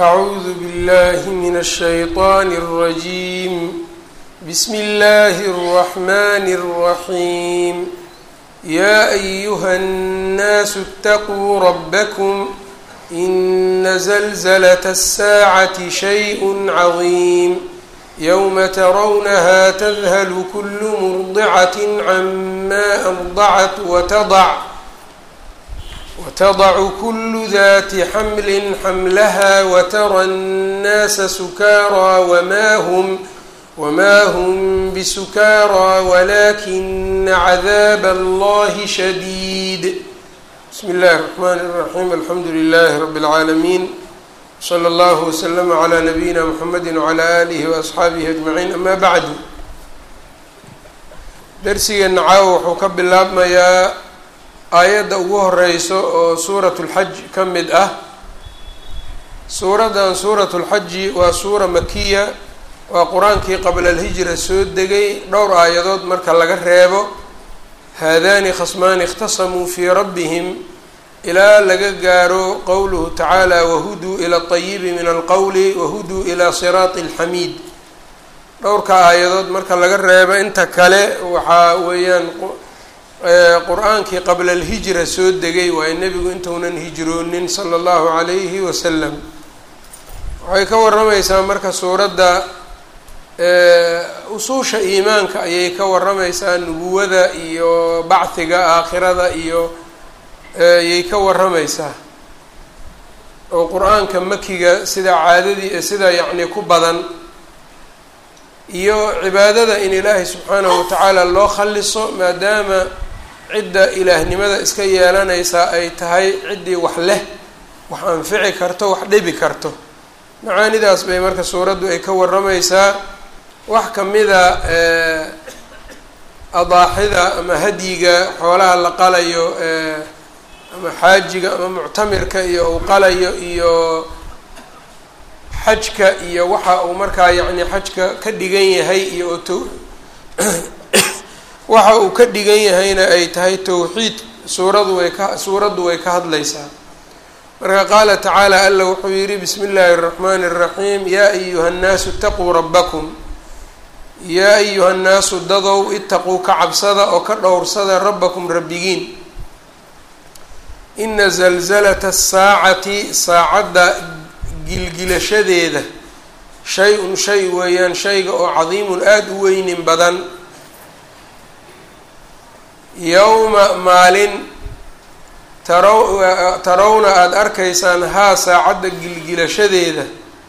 أعوذ بالله من الشيطان الرجيم بسم الله الرحمن الرحيم يا أيها الناس اتقوا ربكم إن زلزلة الساعة شيء عظيم يوم ترونها تذهل كل مرضعة عما أرضعت وتضع وتضع كل ذات حمل حملها وترى الناس سكارى وما هم وما هم بسكارى ولكن عذاب الله شديد بسم الله الرحمن الرحيم الحمد لله رب العالمين slى اllه وsلم عlى نبيina mحamedi وعlى آlih وأصxaabihi أجمaعيin ama bعdu dersigeena caawa wuxuu ka bilaabmayaa aayadda ugu horeyso oo suuraة الxaj ka mid ah suuraddan suuraة الxaji waa suura makiya waa qur-aankii qabla اlhijra soo degay dhowr aayadood marka laga reebo haadani khasmaani اkhtasamuu fii rabbihim ilaa laga gaaro qowluhu tacaala wahuduu ila ayibi min alqowli wahuduu ilaa siraati alxamiid dhowrka aayadood marka laga reebo inta kale waxaa weeyaan qur-aankii qabla alhijra soo degay waayo nebigu intuunan hijroonin sala allahu calayhi wasalam waxay ka waramaysaa marka suuradda usuusha iimaanka ayay ka waramaysaa nubuwada iyo bacdiga aakhirada iyo ayay ka waramaysaa oo qur-aanka makiga sida caadadii sida yacni ku badan iyo cibaadada in ilaahay subxaanahu watacaala loo khaliso maadaama cidda ilaahnimada iska yeelanaysaa ay tahay ciddii wax leh wax anfici karto wax dhibi karto macaanidaas bay marka suuraddu ay ka waramaysaa wax kamida adaaxida ama hadyiga xoolaha la qalayo ama xaajiga ama muctamirka iyo uu qalayo iyo xajka iyo waxa uu markaa yacni xajka ka dhigan yahay iyo oo to waxa uu ka dhigan yahayna ay tahay towxiid suuradu way ka suuraddu way ka hadlaysaa marka qaala tacaala alla wuxuu yidhi bismi illaahi اraxmaani الraxiim yaa ayuha nnaasu itaquu rabbakum yaa ayuha nnaasu dadow itaquu ka cabsada oo ka dhowrsada rabbakum rabbigiin ina zalzalata asaacati saacadda gilgilashadeeda shay-un shay weeyaan shayga oo cadiimun aada u weynin badan yowma maalin taraw tarawna aada arkaysaan haa saacadda gilgilashadeeda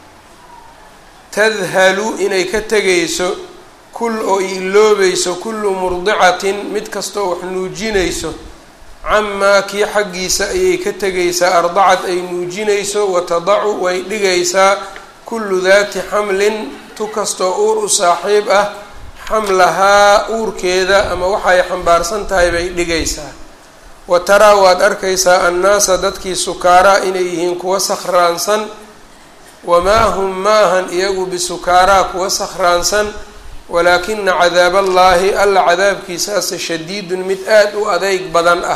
tadhalu inay ka tegayso kul oo iloobayso kullu murdicatin mid kastoo wax nuujinayso camaa kii xaggiisa ayay ka tegaysaa ardacad ay nuujinayso watadacu way dhigaysaa kullu daati xamlin tu kastoo uur u saaxiib ah xamlahaa uurkeeda ama waxay xambaarsan tahay bay dhigaysaa wa taraa waad arkaysaa annaasa dadkii sukaaraa inay yihiin kuwa sakhraansan wamaa hum maahan iyagu bisukaaraa kuwa sakhraansan walaakina cadaab allaahi alla cadaabkiisaase shadiidun mid aada u adeyg badan ah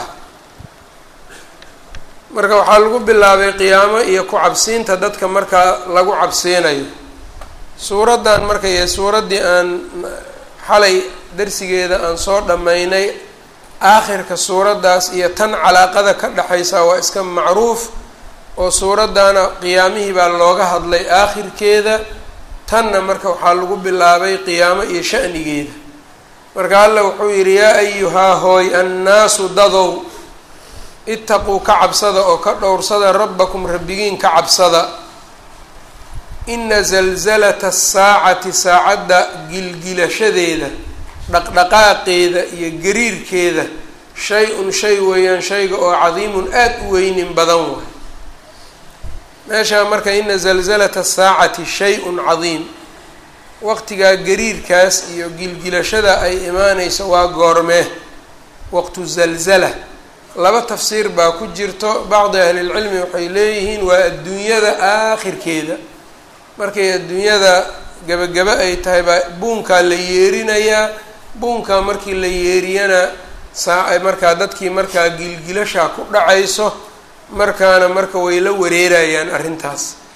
marka waxaa lagu bilaabay qiyaamo iyo ku cabsiinta dadka markaa lagu cabsiinayo suuraddan marka iyo suuraddii aan xalay darsigeeda aan soo dhammaynay aakhirka suuraddaas iyo tan calaaqada ka dhexaysa waa iska macruuf oo suuraddaana qiyaamihii baa looga hadlay aakhirkeeda tanna marka waxaa lagu bilaabay qiyaamo iyo sha'nigeeda marka alla wuxuu yidhi yaa ayuhaa hooy annaasu dadow itaquu ka cabsada oo ka dhowrsada rabbakum rabbigiin ka cabsada ina zalzalata asaacati saacadda gilgilashadeeda dhaqdhaqaaqeeda iyo gariirkeeda shay-un shay weeyaan shayga oo cadiimun aada u weynin badan waay meeshaa marka ina zalzalata asaacati shay-un cadiim waqtigaa gariirkaas iyo gilgilashada ay imaaneyso waa goormee waqtu zalzala laba tafsiir baa ku jirto bacdi ahlilcilmi waxay leeyihiin waa adduunyada aakhirkeeda markay adduunyada gebagaba ay tahay baa buunkaa la yeerinayaa buunkaa markii la yeeriyana saa markaa dadkii markaa gilgilashaa ku dhacayso markaana marka way la wareerayaan arrintaas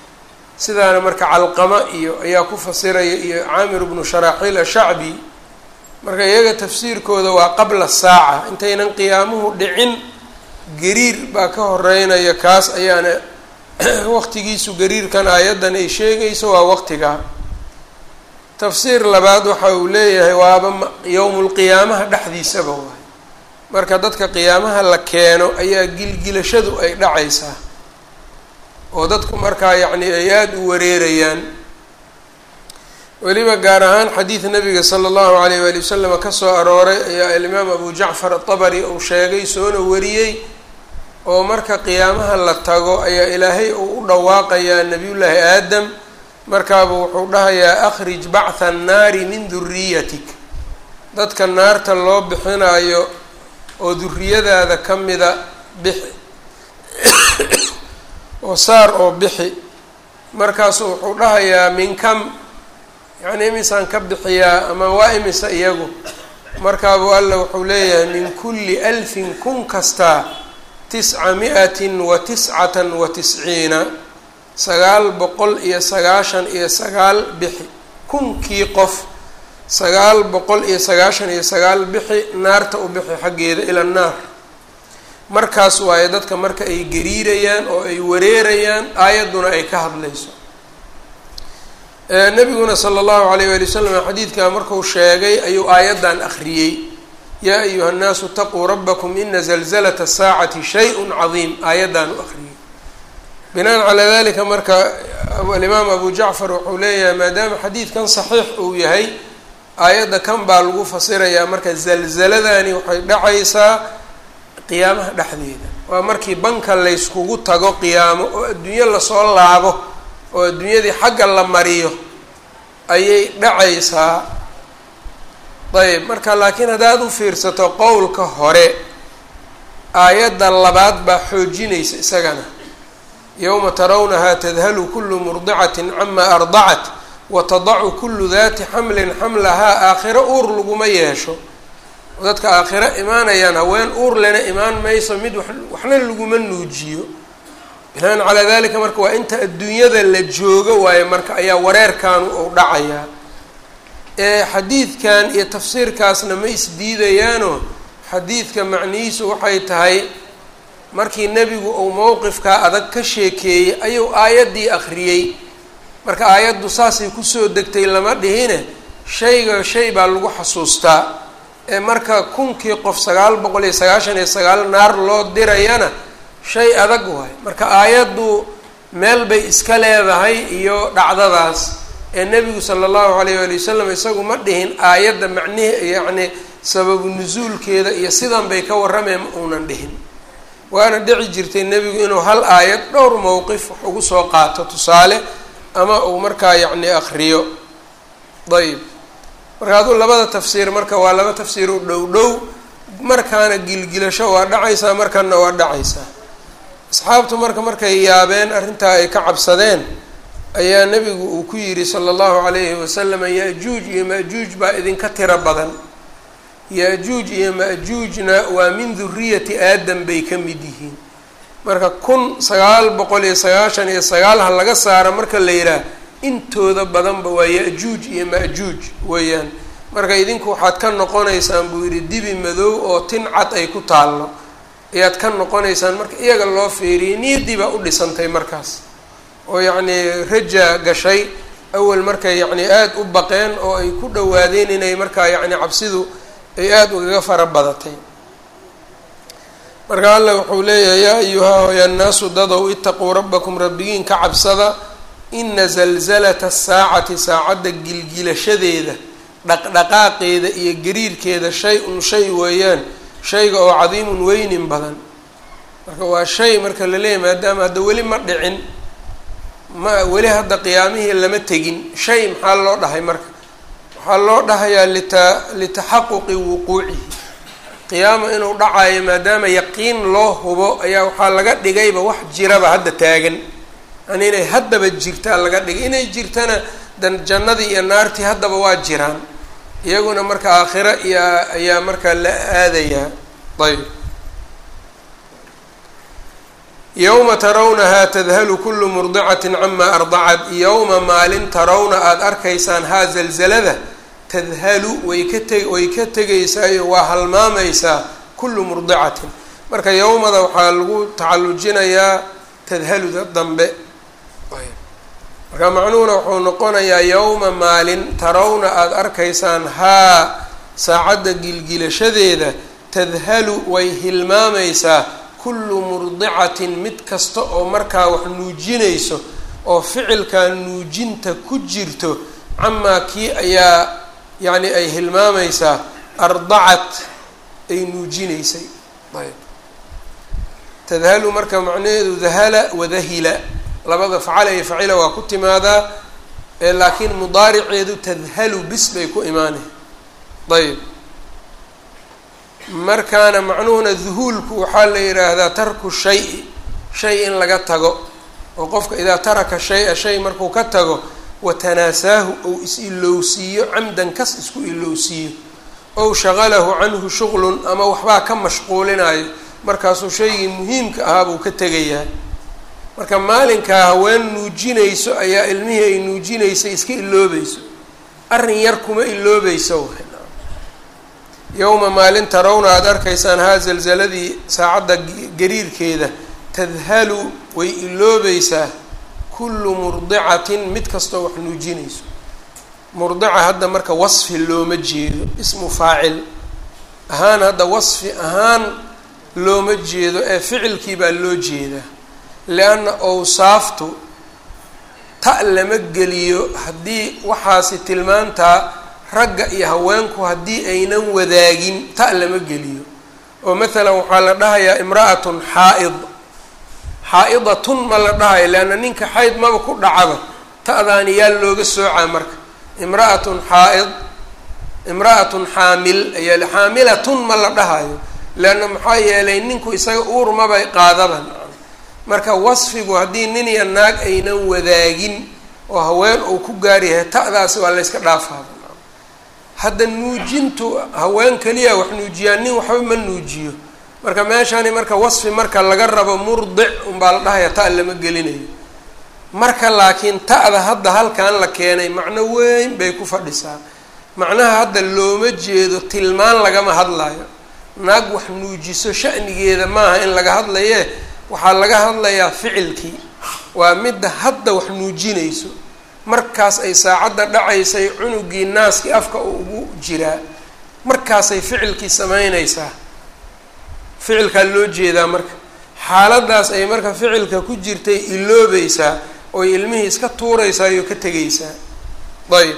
sidaana marka calqama iyo ayaa ku fasiraya iyo caamir bnu sharaaxiil ashacbi marka iyaga tafsiirkooda waa qabla saaca intaynan qiyaamuhu dhicin gariir baa ka horeynaya kaas ayaana waqtigiisu gariirkan aayaddan ay sheegayso waa waqtigaa tafsiir labaad waxa uu leeyahay waaba yowmulqiyaamaha dhexdiisaba waay marka dadka qiyaamaha la keeno ayaa gilgilashadu ay dhacaysaa oo dadku markaa yacni ay aada u wareerayaan weliba gaar ahaan xadiid nabiga sala allahu alayh waali wasalam ka soo arooray ayaa alimaam abu jacfar atabari uu sheegay soona wariyey oo marka qiyaamaha la tago ayaa ilaahay uu u dhawaaqayaa nabiyullaahi aadam markaaba wuxuu dhahayaa akhrij bactha annaari min duriyatik dadka naarta loo bixinayo oo duriyadaada ka mida bixi oo saar oo bixi markaasu wuxuu dhahayaa min kam yacni imisaan ka bixiyaa ama waa imisa iyagu markaabu alla wuxuu leeyahay min kulli alfin kun kastaa tisca mi-atin wa tiscatan wa tisciina sagaal boqol iyo sagaashan iyo sagaal bixi kunkii qof sagaal boqol iyo sagaashan iyo sagaal bixi naarta u bixi xaggeeda ila naar markaas waaye dadka marka ay gariirayaan oo ay wareerayaan aayadduna ay ka hadlayso nabiguna sala allahu alayh waali wasalam xadiidkaa marku sheegay ayuu aayaddan akhriyey yaa ayuha nnaasu taquu rabbakum ina zalzalata saacati shay-un cadiim aayaddan u akhriyey binaan calaa dalika marka alimaam abu jacfar wuxuu leeyahay maadaama xadiidkan saxiix uu yahay aayadda kan baa lagu fasirayaa marka zalzaladani waxay dhacaysaa qiyaamaha dhexdeeda waa markii banka layskugu tago qiyaamo oo adduunyo lasoo laabo oo adduunyadii xagga la mariyo ayay dhacaysaa ayb marka laakiin haddaad u fiirsato qowlka hore aayadda labaad baa xoojinaysa isagana yowma tarawnahaa tadhalu kulu murdicatin cama ardacat watadacu kulu dati xamlin xamlahaa aakhiro uur laguma yeesho dadka aakhiro imaanayaan haween uur lena imaan mayso mid waxna laguma nuujiyo binaan calaa dalika marka waa inta adduunyada la joogo waayo marka ayaa wareerkaanu uu dhacayaa ee xadiidkan iyo tafsiirkaasna ma isdiidayaano xadiidka macnihiisu waxay tahay markii nebigu uu mowqifkaa adag ka sheekeeyey ayuu aayaddii akhriyey marka aayaddu saasay kusoo degtay lama dhihine shayga shay baa lagu xasuustaa ee marka kunkii qof sagaal boqol iyo sagaashan iyo sagaal naar loo dirayana shay adag waay marka aayaddu meel bay iska leedahay iyo dhacdadaas ee nebigu sala allahu alayh waali wasalam isagu ma dhihin aayadda macnihi yacni sababu nusuulkeeda iyo sidan bay ka warrameen ma uunan dhihin waana dhici jirtay nebigu inuu hal aayad dhowr mowqif wax ugu soo qaato tusaale ama uu markaa yacni akriyo ayb marka aduu labada tafsiir marka waa laba tafsiir u dhow dhow markaana gilgilasho waa dhacaysaa markana waa dhacaysaa asxaabtu marka markay yaabeen arrintaa ay ka cabsadeen ayaa nebigu uu ku yidhi sala allahu calayhi wasalam ya-juuj iyo ma-juuj baa idinka tiro badan ya-juuj iyo ma-juujna waa min duriyati aadam bay ka mid yihiin marka kun sagaal boqol iyo sagaashan iyo sagaal ha laga saara marka la yidhaah intooda badanba waa ya-juuj iyo ma-juuj weeyaan marka idinku waxaad ka noqonaysaan buu yidhi dibi madow oo tin cad ay ku taallo ayaad ka noqonaysaan marka iyaga loo fiiriyay niyaddii baa u dhisantay markaas oo yacnii raja gashay awal markay yacni aada u baqeen oo ay ku dhawaadeen inay markaa yacni cabsidu ay aada ugaga fara badatay marka allah wuxuu leeyahay yaa ayuhaa hoya nnaasu dadow itaquu rabbakum rabbigiin ka cabsada ina zalzalata asaacati saacadda gilgilashadeeda dhaqdhaqaaqeeda iyo gariirkeeda shay-un shay weeyaan shayga oo cadiimun weynin badan marka waa shay marka la leeyahy maadaama hadda weli ma dhicin ma weli hadda qiyaamihii lama tegin shay maxaa loo dhahay marka waxaa loo dhahayaa lita litaxaquqi wuquucihi qiyaama inuu dhacayo maadaama yaqiin loo hubo ayaa waxaa laga dhigayba wax jiraba hadda taagan yani inay haddaba jirtaa laga dhigay inay jirtana dan jannadii iyo naartii haddaba waa jiraan iyaguna marka aakhiro iyo ayaa markaa la aadayaa ayb yowma tarawnahaa tadhalu kullu murdicatin camaa ardacat yowma maalin tarawna aada arkaysaan haa zalzalada tadhalu way ka te way ka tegaysaayo waa halmaamaysaa kullu murdicatin marka yowmada waxaa lagu tacallujinayaa tadhaluda dambe marka macnuhuna wuxuu noqonayaa yowma maalin tarawna aada arkaysaan haa saacadda gilgilashadeeda tadhalu way hilmaamaysaa kullu murdicatin mid kasta oo markaa wax nuujinayso oo ficilkaa nuujinta ku jirto camaa kii ayaa yacni ay hilmaamaysaa ardacat ay nuujinaysay ayb tadhalu marka macnaheedu dahala wadahila labada facala iyo facila waa ku timaadaa laakiin mudaariceedu tadhalu bis bay ku imaanay ayb markaana macnuhuna duhuulku waxaa la yidhaahdaa tarku shay shay in laga tago oo qofka idaa taraka shay-a shay markuu ka tago watanaasaahu ou is-ilowsiiyo camdan kas isku ilowsiiyo ow shaqalahu canhu shuqlun ama waxbaa ka mashquulinayo markaasuu shaygii muhiimka ahaa buu ka tegayaa marka maalinkaa haween nuujinayso ayaa ilmihii ay nuujinaysay iska iloobayso arrin yar kuma iloobayso yowma maalin tarawna aada arkaysaan haa zalzaladii saacadda gariirkeeda tadhalu way iloobaysaa kullu murdicatin mid kastoo wax nuujinayso murdica hadda marka wasfi looma jeedo ismu faacil ahaan hadda wasfi ahaan looma jeedo ee ficilkii baa loo jeedaa lianna owsaaftu ta lama geliyo haddii waxaasi tilmaantaa ragga iyo haweenku haddii aynan wadaagin ta lama geliyo oo mathalan waxaa la dhahayaa imra'atun xaa-id xaa-idatun ma la dhahayo leanna ninka xayd maba ku dhacaba ta'daani yaa looga soocaa marka imra'atun xaa-id imra'atun xaamil ayaa xaamilatun ma la dhahayo leanna maxaa yeelay ninku isaga uur mabay qaadaban marka wasfigu haddii nin iyo naag aynan wadaagin oo haween uu ku gaaryahay ta'daasi waa layska dhaafaaba hadda nuujintu haween keliya wax nuujiyaa nin waxba ma nuujiyo marka meeshani marka wasfi marka laga rabo murdic unbaa la dhahaya ta lama gelinayo marka laakiin ta'da hadda halkan la keenay macno weyn bay ku fadhisaa macnaha hadda looma jeedo tilmaan lagama hadlayo naag wax nuujiso sha'nigeeda maaha in laga hadlaye waxaa laga hadlayaa ficilkii waa midda hadda wax nuujinayso markaas ay saacadda dhacaysay cunugii naaskii afka uu ugu jiraa markaasay ficilkii sameynaysaa ficilkaa loo jeedaa marka xaaladaas ay marka ficilka ku jirtay iloobaysaa oy ilmihii iska tuuraysaa iyo ka tegaysaa ayb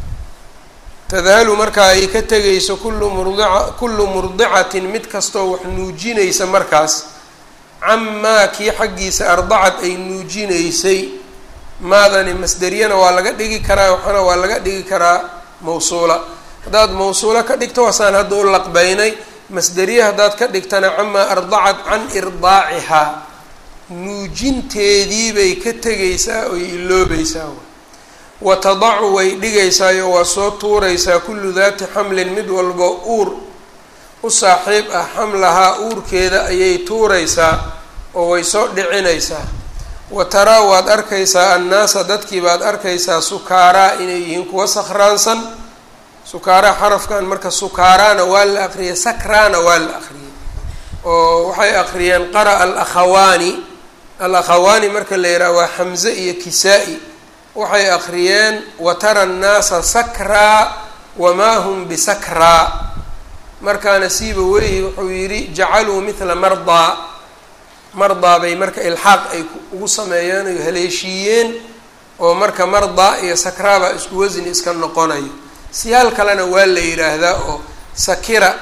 tadhalu marka ay ka tegayso kullu murdica kullu murdicatin mid kastoo wax nuujinaysa markaas camaa kii xaggiisa ardacad ay nuujinaysay maadani masderiyana waa laga dhigi karaa waxana waa laga dhigi karaa mawsuula haddaad mawsuulo ka dhigto waasaan hadda u laqbaynay masderiye haddaad ka dhigtana camaa ardacat can irdaacihaa nuujinteedii bay ka tegaysaa oy iloobaysaa wa tadacu way dhigaysaayo waa soo tuuraysaa kullu daati xamlin mid walbo uur u saaxiib ah xamlahaa uurkeeda ayay tuuraysaa oo way soo dhicinaysaa wa taraa waad arkaysaa annaasa dadkii baad arkaysaa sukaaraa inay yihiin kuwa sakhraansan sukaaraa xarafkan marka sukaaraana waa la aqriyay sakraana waa la aqriyay oo waxay aqriyeen qara'a alakhawaani alakhawaani marka la yidhaha waa xamze iyo kisaa-i waxay aqriyeen watara annaasa sakraa wamaa hum bisakraa markaana siiba weyhi wuxuu yidhi jacaluu mithla mardaa mardaa bay marka ilxaaq ay ugu sameeyeen ay haleeshiiyeen oo marka mardaa iyo sakraabaa isku wasni iska noqonayo siyaal kalena waa la yidhaahdaa oo sakira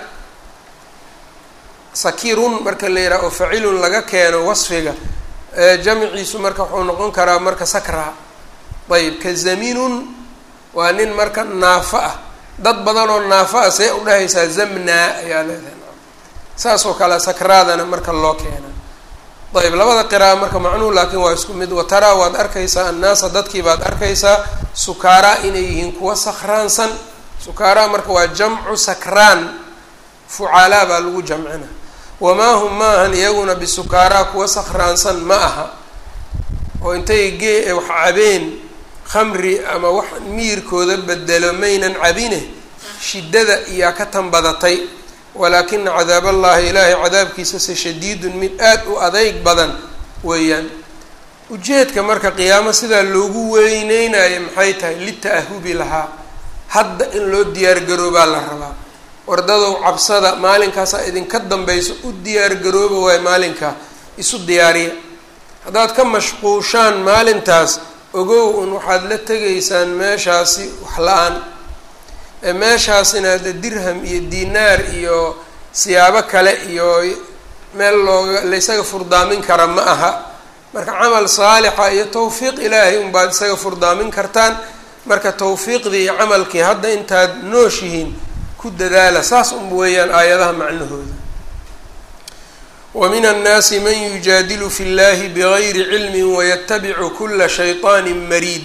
sakirun marka la yidhaha oo facilun laga keeno wasfiga jamciisu marka wuxuu noqon karaa marka sakraa ayb ka zaminun waa nin marka naafo ah dad badan oo naafo ah see udhahaysaa zamnaa ayaa leedahay saasoo kale sakraadana marka loo keena ayb labada qira'a marka macnuhu laakiin waa isku mid wataraa waad arkaysaa annaasa dadkii baad arkaysaa sukaaraa inay yihiin kuwa sakhraansan sukaaraa marka waa jamcu sakraan fucaalaa baa lagu jamcina wamaa hum ma ahan iyaguna bisukaaraa kuwa sakhraansan ma aha oo intay gee wax cabeen khamri ama wax miirkooda bedelo maynan cabine shiddada iyaa ka tanbadatay walaakina cadaab allahi ilaahay cadaabkiisase shadiidun mid aada u adeyg badan weeyaan ujeedka marka qiyaamo sidaa loogu weyneynayo maxay tahay lita'ahubi lahaa hadda in loo diyaargaroobaa la rabaa wardadow cabsada maalinkaasaa idinka dambayso u diyaargarooba waayo maalinkaa isu diyaariya haddaad ka mashquushaan maalintaas ogow un waxaad la tegaysaan meeshaasi wax la-aan ee meeshaasina hadda dirham iyo dinaar iyo siyaabo kale iyo meel looga laysaga furdaamin kara ma aha marka camal saalixa iyo tawfiiq ilaahay unbaad isaga furdaamin kartaan marka tawfiiqdii iyo camalkii hadda intaad nooshihiin ku dadaala saas un weeyaan aayadaha macnahooda wa min annaasi man yujaadilu fi llahi bigayri cilmin wayatabicu kula shayطaani mariid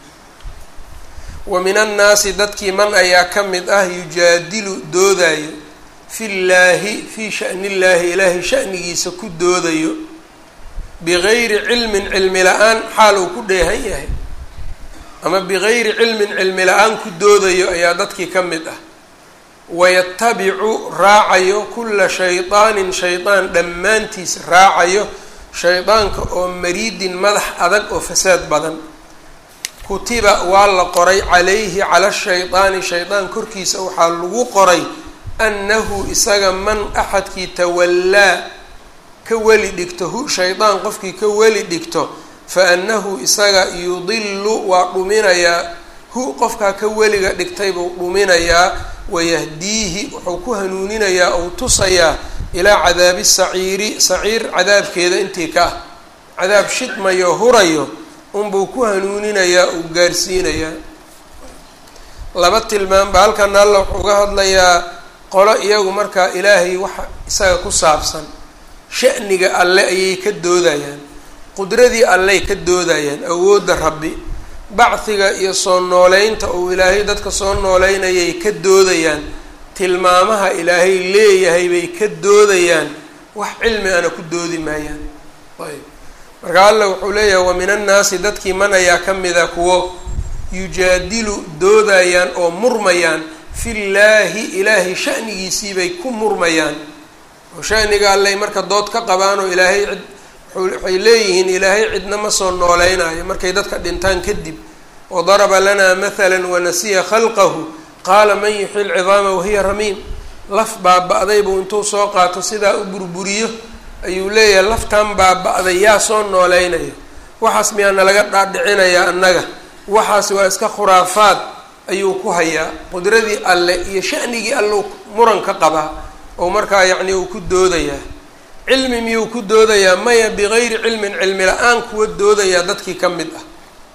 wa min annaasi dadkii man ayaa ka mid ah yujaadilu doodayo fi llaahi fii shani illaahi ilaahay shanigiisa ku doodayo bigayri cilmin cilmi la-aan xaal uu ku dheehan yahay ama bigayri cilmin cilmi la-aan ku doodayo ayaa dadkii ka mid ah wayatabicu raacayo kula shaydaanin shaydaan dhammaantiis raacayo shaydaanka oo mariidin madax adag oo fasaad badan kutiba waa la qoray calayhi cala shaydaani shaydaan korkiisa waxaa lagu qoray annahu isaga man axadkii tawallaa ka weli dhigto hu shaydaan qofkii ka weli dhigto fa annahu isaga yudilu waa dhuminayaa hu qofkaa ka weliga dhigtay buu dhuminayaa wayahdiihi wuxuu ku hanuuninayaa ou tusayaa ilaa cadaabi saciiri saciir cadaabkeeda intii ka ah cadaab shidmayo hurayo unbuu ku hanuuninayaa uu gaarsiinayaa laba tilmaanba halkan alla wuxuu uga hadlayaa qolo iyagu markaa ilaahay waxa isaga ku saabsan sha'niga alle ayay ka doodayaan qudradii alley ka doodayaan awoodda rabbi bacdiga iyo soo nooleynta uu ilaahay dadka soo nooleynayay ka doodayaan tilmaamaha ilaahay leeyahay bay ka doodayaan wax cilmi ana ku doodi maayaan ayb marka alla wuxuu leeyahay wa min annaasi dadkii man ayaa ka mida kuwo yujaadilu doodayaan oo murmayaan fillaahi ilaahay sha'nigiisii bay ku murmayaan oo sha'niga allay marka dood ka qabaan oo ilaahay cid waxay leeyihiin ilaahay cidna ma soo nooleynayo markay dadka dhintaan kadib wadaraba lanaa mathala wanasiya khalqahu qaala man yuxyi lcidaama wahiya ramiim laf baaba-day buu intuu soo qaato sidaa u burburiyo ayuu leeyahay laftan baaba-day yaa soo nooleynayo waxaas miyaana laga dhaadhicinayaa annaga waxaas waa iska khuraafaad ayuu ku hayaa qudradii alle iyo sha'nigii alleu muran ka qabaa oo markaa yacni uu ku doodayaa cilmi miyuu ku doodayaa maya bigayri cilmin cilmi la-aan kuwa doodayaa dadkii ka mid ah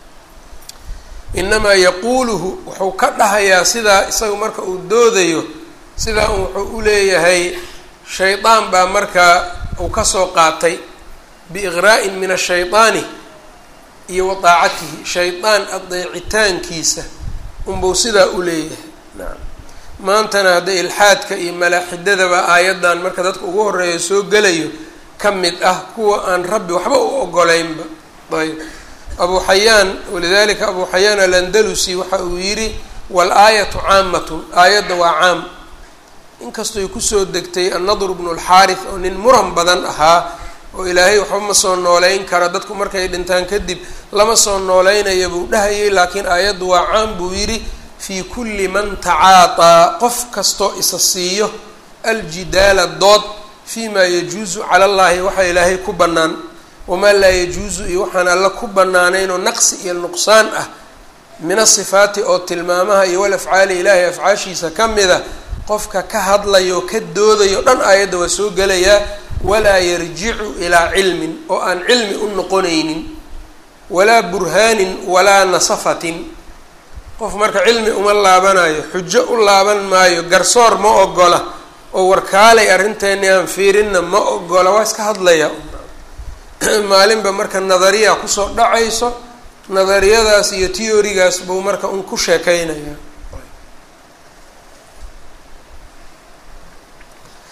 inamaa yaquuluhu wuxuu ka dhahayaa sidaa isagu marka uu doodayo sidaa un wuxuu u leeyahay shaydaan baa markaa uu kasoo qaatay biiqraa'in min ashaydaani iyo wa daacatihi shaydaan adeecitaankiisa unbuu sidaa u leeyahay nacam maantana hadda ilxaadka iyo malaaxidadaba aayaddan marka dadka ugu horeeya soo gelayo ka mid ah kuwa aan rabbi waxba u ogoleynba ayb abu xayaan walidalika abu xayaan alandalusi waxa uu yidhi wal-aayatu caamatun aayadda waa caam inkastoy kusoo degtay annadr bnu lxaarith oo nin muran badan ahaa oo ilaahay waxba ma soo nooleyn karo dadku markay dhintaan kadib lama soo nooleynaya buu dhahayay laakiin aayaddu waa caam buu yidhi fii kulli man tacaataa qof kastoo isa siiyo aljidaala dood fii maa yajuusu cala allahi waxa ilaahay ku bannaan wamaa laa yajuusu iyo waxaan alla ku bannaanayn oo naqsi iyo nuqsaan ah min asifaati oo tilmaamaha iyo wal afcaali ilaahay afcaashiisa ka mida qofka ka hadlayo ka doodayo dhan aayadda waa soo gelayaa walaa yarjicu ilaa cilmin oo aan cilmi u noqonaynin walaa burhaanin walaa nasafatin qof marka cilmi uma laabanayo xujo u laaban maayo garsoor ma ogola oo warkaalay arrinteeni aan fiirinna ma ogola waa iska hadlaya maalinba marka nadariya kusoo dhacayso nadariyadaas iyo teorigaas buu marka un ku sheekeynaya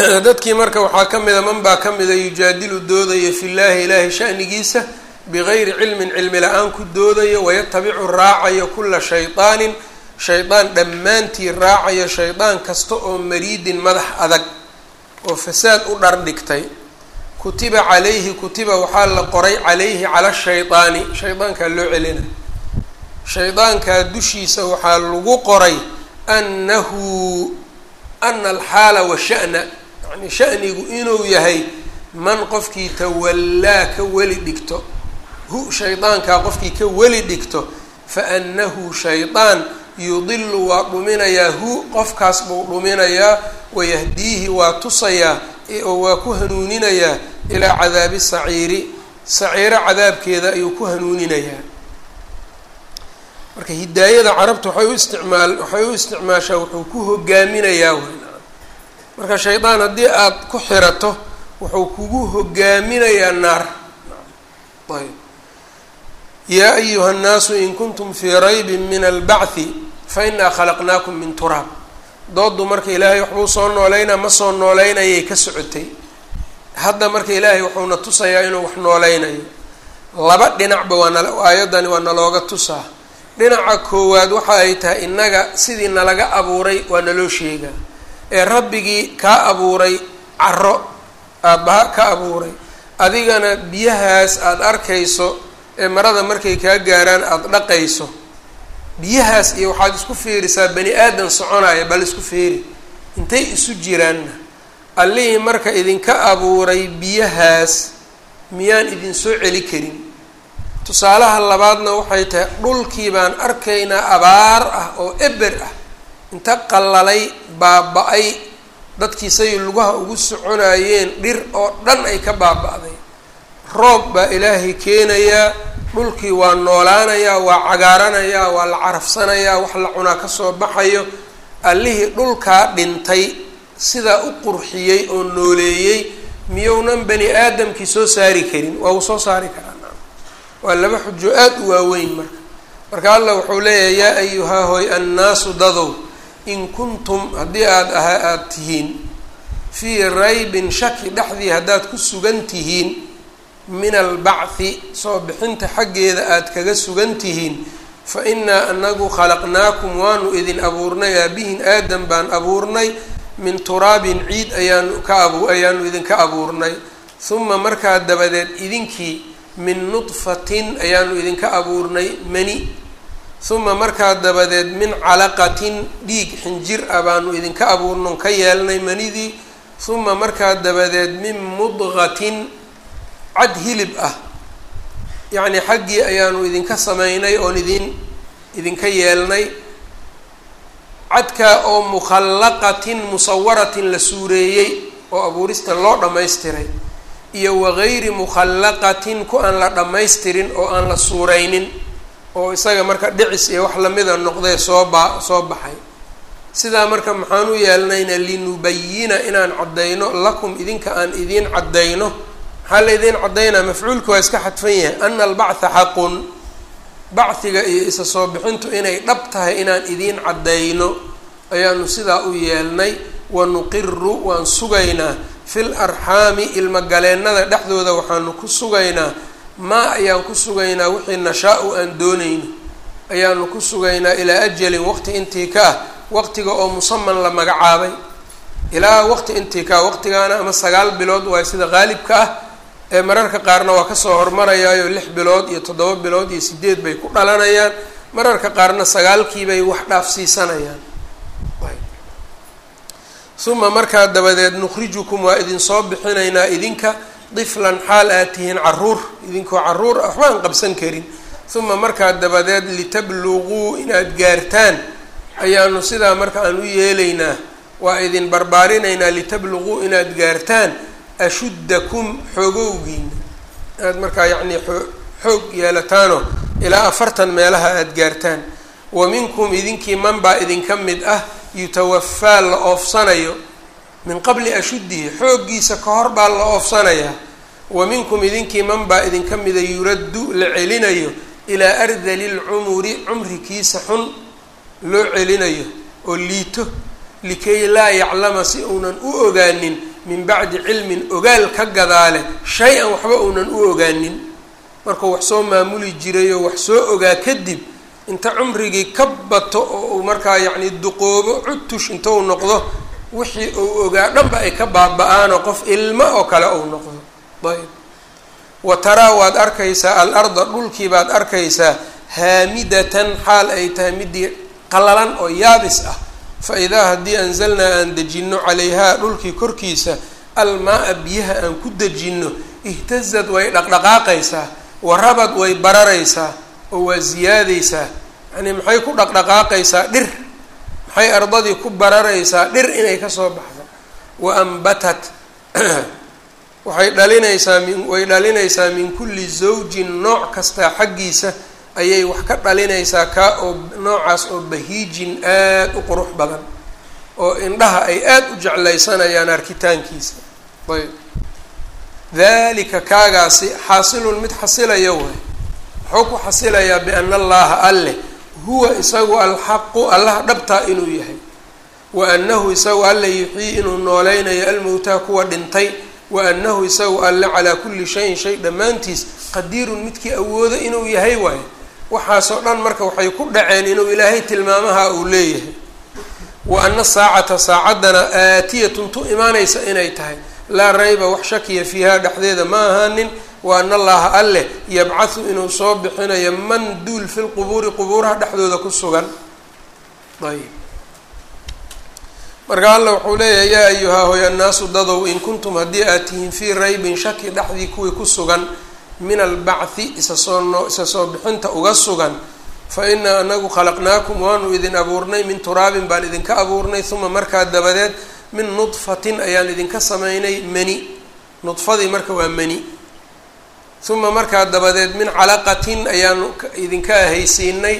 dadkii marka waxaa ka mida man baa ka mida yujaadilu doodaya fi llaahi ilaahi shanigiisa bigayri cilmin cilmi la-aan ku doodayo wayatabicu raacayo kula shaydaanin shaydaan dhammaantii raacayo shaydaan kasta oo mariidin madax adag oo fasaad u dhardhigtay kutiba calayhi kutiba waxaa la qoray calayhi cala shaydaani shaydaankaa loo celina shaydaankaa dushiisa waxaa lagu qoray annahu ana alxaala wa sha'na yani shanigu inuu yahay man qofkii tawallaa ka weli dhigto hu shaydaankaa qofkii ka weli dhigto fa annahu shaydaan yudilu waa dhuminayaa hu qofkaas buu dhuminayaa wayahdiihi waa tusayaa oo waa ku hanuuninayaa ilaa cadaabi saciiri saciiro cadaabkeeda ayuu ku hanuuninayaa marka hidaayada carabta waxay u isticmaal waxay u isticmaashaa wuxuu ku hogaaminayaa wy marka shaydaan haddii aada ku xirato wuxuu kugu hogaaminayaa naar ayb yaa ayuha annaasu in kuntum fii raybin min albacthi fa inaa khalaqnaakum min turaab dooddu marka ilaahay waxbuu soo nooleynaa ma soo nooleynayay ka socotay hadda marka ilaahay wuxuuna tusayaa inuu wax nooleynayo laba dhinacba waa nal aayadani waa nalooga tusaa dhinaca koowaad waxa ay tahay innaga sidii nalaga abuuray waa naloo sheegaa ee rabbigii kaa abuuray caro aabbaha ka abuuray adigana biyahaas aada arkayso ee marada markay kaa gaaraan aada dhaqayso biyahaas iyo waxaad isku fiirisaa bani aadan soconaya bal isku fiiri intay isu jiraanna allihii marka idinka abuuray biyahaas miyaan idin soo celi karin tusaalaha labaadna waxay tahay dhulkii baan arkaynaa abaar ah oo eber ah inta qallalay baaba-ay dadkiisay lugaha ugu soconayeen dhir oo dhan ay ka baaba-day roob baa ilaahay keenayaa dhulkii waa noolaanayaa waa cagaaranayaa waa la carafsanayaa wax la cunaa kasoo baxayo allihii dhulkaa dhintay sidaa u qurxiyey oo nooleeyey miyounan bani aadamkii soo saari karin waa uu soo saari karaa waa laba xujo aada u waaweyn marka marka allah wuxuu leeyahay yaa ayuhaa hoy annaasu dadow in kuntum haddii aada aha aada tihiin fii raybin shaki dhexdii haddaad ku sugan tihiin min albacthi soo bixinta xaggeeda aada kaga sugan tihiin fa innaa anagu khalaqnaakum waanu idin abuurnay aabihin aadam baan abuurnay min turaabin ciid ayaanu ka abu ayaanu idinka abuurnay huma markaa dabadeed idinkii min nudfatin ayaanu idinka abuurnay mani huma markaa dabadeed min calaqatin dhiig xinjir ah baanu idinka abuurnon ka yeelnay manidii huma markaa dabadeed min mudqatin cad hilib ah yacnii xaggii ayaanu idinka sameynay oon idin idinka yeelnay cadkaa oo mukhallaqatin musawaratin la suureeyey oo abuurista loo dhammaystiray iyo wagayri mukhallaqatin ku aan la dhammaystirin oo aan la suureynin oo isaga marka dhicis iyo wax lamida noqdee soo baa soo baxay sidaa marka maxaan u yeelnayna linubayina inaan caddayno lakum idinka aan idiin caddayno maxaa la idiin caddaynaa mafcuulka waa iska xadfan yahay ana albactha xaqun bacdiga iyo isa soo bixintu inay dhab tahay inaan idiin caddayno ayaanu sidaa u yeelnay wanuqiru waan sugaynaa fil arxaami ilmogaleennada dhexdooda waxaanu ku sugaynaa maa ayaan ku sugaynaa wixii nashaa-u aan doonayno ayaanu ku sugaynaa ilaa ajalin waqti intii ka ah waqtiga oo musaman la magacaabay ilaa waqti intii ka ah waqtigaana ama sagaal bilood waay sida qaalibka ah ee mararka qaarna waa kasoo hormarayaayo lix bilood iyo toddoba bilood iyo sideed bay ku dhalanayaan mararka qaarna sagaalkiibay wax dhaafsiisanayaan uma markaa dabadeed nukhrijukum waa idinsoo bixinaynaa idinka diflan xaal aad tihiin caruur idinkoo caruur ah waxba aan qabsan karin uma markaa dabadeed litabluguu inaad gaartaan ayaanu sidaa marka aan u yeelaynaa waa idin barbaarinaynaa litabluguu inaad gaartaan ashuddakum xoogowgiina inaad markaa yacnii xoog yeelataano ilaa afartan meelaha aada gaartaan wa minkum idinkii man baa idinka mid ah yutawafaa la oofsanayo min qabli ashuddihi xooggiisa ka hor baa la oofsanayaa wa minkum idinkii man baa idinka mida yuraddu la celinayo ilaa ardali lcumuri cumrikiisa xun loo celinayo oo liito likay laa yaclama si uunan u ogaanin min bacdi cilmin ogaal ka gadaale shay-an waxba uunan u ogaanin markuu wax soo maamuli jiray oo wax soo ogaa kadib inta cumrigii ka bato oo uu markaa yacni duqoobo cutush inta uu noqdo wixii uu ogaa dhanba ay ka baaba-aanoo qof ilmo oo kale uu noqdo ayb wa taraa waad arkaysaa al-arda dhulkii baad arkaysaa haamidatan xaal ay tahay midii qalalan oo yaabis ah fa idaa haddii anzalnaa aan dejinno calayhaa dhulkii korkiisa almaa-a biyaha aan ku dejinno ihtazad way dhaqdhaqaaqaysaa warabad way bararaysaa oo waa ziyaadaysaa yacnii maxay ku dhaqdhaqaaqaysaa dhir maxay ardadii ku bararaysaa dhir inay kasoo baxdo wa ambatat waxay dhalinaysaa min way dhalinaysaa min kulli zawjin nooc kastaa xaggiisa ayay wax ka dhalinaysaa kaa oo noocaas oo bahiijin aada u qurux badan oo indhaha ay aada u jeclaysanayaan arkitaankiisa ayb dalika kaagaasi xaasilun mid xasilaya waay muxuu ku xasilayaa biana allaha alleh huwa isagu alxaqu allaha dhabtaa inuu yahay wa annahu isagu alle yuxyii inuu nooleynayo almowtaa kuwa dhintay wa annahu isagu alle calaa kulli shayin shay dhammaantiis qadiirun midkii awoodo inuu yahay waayo waxaasoo dhan marka waxay ku dhaceen inuu ilaahay tilmaamaha uu leeyahay wa ana saacata saacaddana aatiyatun tu imaanaysa inay tahay laa rayba wax shakiya fiiha dhexdeeda ma ahaanin wa ana allaha alleh yabcathu inuu soo bixinayo man duul fi lqubuuri qubuuraha dhexdooda ku sugan ayb marka alla wuxuu leeyahay yaa ayuhaa hoy annaasu dadow in kuntum haddii aad tihiin fii raybin shaki dhexdii kuwii ku sugan min albacthi isa soo noo isa soo bixinta uga sugan fa inaa anagu khalaqnaakum waanu idin abuurnay min turaabin baan idinka abuurnay uma markaa dabadeed min nudfatin ayaan idinka sameynay mani nudfadii marka waa mani uma markaa dabadeed min calaqatin ayaanu idinka ahaysiinay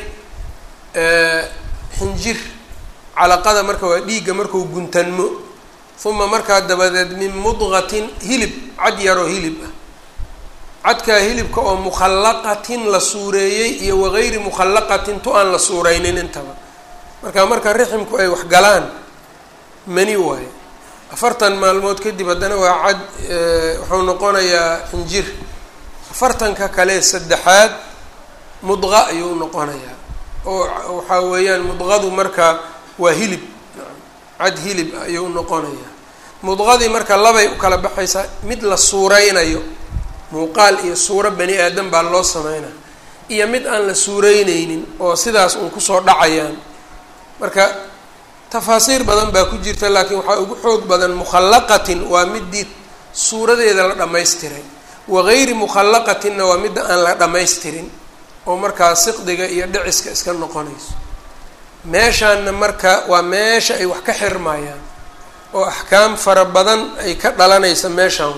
xinjir calaqada marka waa dhiigga markuu guntanmo uma markaa dabadeed min mudqatin hilib cad yaroo hilib ah cadkaa hilibka oo mukhallaqatin la suureeyey iyo wagayri mukhallaqatin tu aan la suureynin intaba marka marka riximku ay wax galaan mani waayo afartan maalmood kadib haddana waa cad wuxuu noqonayaa xinjir afartanka kale saddexaad mudqa ayuu noqonayaa oo waxaa weeyaan mudqadu marka waa hilib cad hilib ayuu noqonayaa mudqadii marka labay u kala baxaysaa mid la suureynayo muuqaal iyo suuro bani aadam baa loo sameynaa iyo mid aan la suureyneynin oo sidaas uun kusoo dhacayaan marka tafaasiir badan baa ku jirta laakiin waxaa ugu xoog badan mukhallaqatin waa midii suuradeeda la dhammaystiray wagayri mukhallaqatinna waa midda aan la dhammaystirin oo markaa siqdiga iyo dhiciska iska noqonayso meeshaanna marka waa meesha ay wax ka xirmayaan oo axkaam fara badan ay ka dhalanaysa meeshaan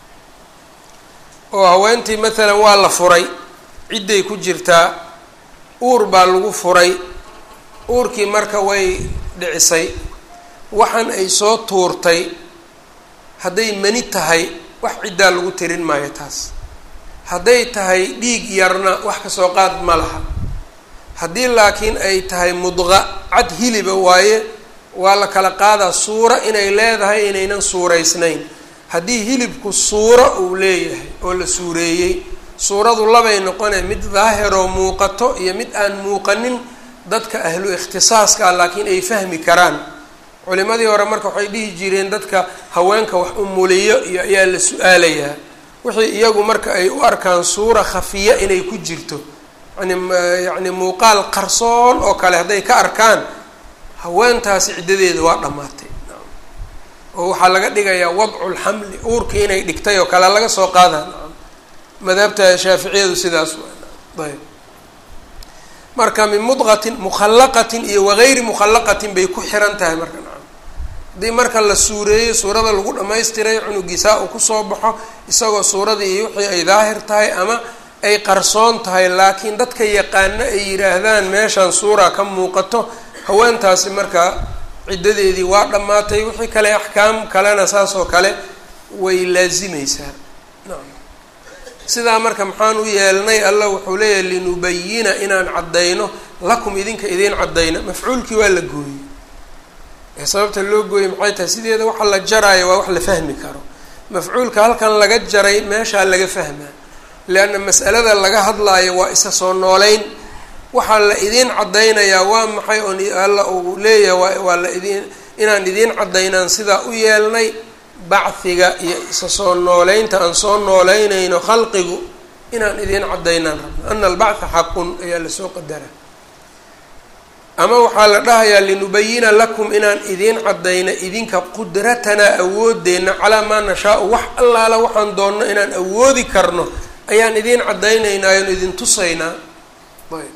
oo haweentii maalan waa la furay cidday ku jirtaa uur baa lagu furay uurkii marka way dhicisay waxaan ay soo tuurtay hadday mani tahay wax ciddaa lagu tirin maayo taas hadday tahay dhiig yarna wax kasoo qaad ma laha haddii laakiin ay tahay mudqa cad hiliba waaye waa la kala qaadaa suuro inay leedahay inaynan suuraysnayn haddii hilibku suuro uu leeyahay oo la suureeyey suuradu labay noqonee mid daahiroo muuqato iyo mid aan muuqanin dadka ahlu ikhtisaaska ah laakiin ay fahmi karaan culimadii hore marka waxay dhihi jireen dadka haweenka wax umuliyo iyo ayaa la su-aalayaa wixii iyagu marka ay u arkaan suura khafiya inay ku jirto yani yacni muuqaal qarsoon oo kale hadday ka arkaan haweentaasi ciddadeeda waa dhammaatay oo waxaa laga dhigayaa wadculxamli uurkii inay dhigtay oo kale laga soo qaada madhabta shaaficiyadu sidaas waa ayb marka min mudqatin mukhallaqatin iyo wagayri mukhallaqatin bay ku xiran tahay marka nacam haddii marka la suureeyo suurada lagu dhamaystiray cunugiisaa uu kusoo baxo isagoo suuradii iyo wixii ay daahir tahay ama ay qarsoon tahay laakiin dadka yaqaano ay yidhaahdaan meeshaan suura ka muuqato haweentaasi marka ciddadeedii waa dhammaatay wixii kale axkaam kalena saas oo kale way laasimeysaa nacam sidaa marka maxaan u yeelnay allah wuxuu leeyahay linubayina inaan caddayno lakum idinka idiin caddayna mafcuulkii waa la gooyey ee sababta loo gooyey maxay tahay sideeda waxa la jaraayo waa wax la fahmi karo mafcuulka halkan laga jaray meeshaa laga fahmaa leanna mas'alada laga hadlaayo waa isa soo nooleyn waxaa la idiin caddaynayaa waa maxay oon alla uu leeyahay waa la idiin inaan idiin caddaynaan sidaa u yeelnay bacdiga iyo isa soo nooleynta aan soo nooleynayno khalqigu inaan idiin caddaynaan rabno ana albactha xaqun ayaa lasoo qadara ama waxaa la dhahayaa linubayina lakum inaan idiin caddayno idinka qudratanaa awoodeenna calaa maa nashaau wax allaala waxaan doonno inaan awoodi karno ayaan idiin caddaynaynaa oon idin tusaynaa ayb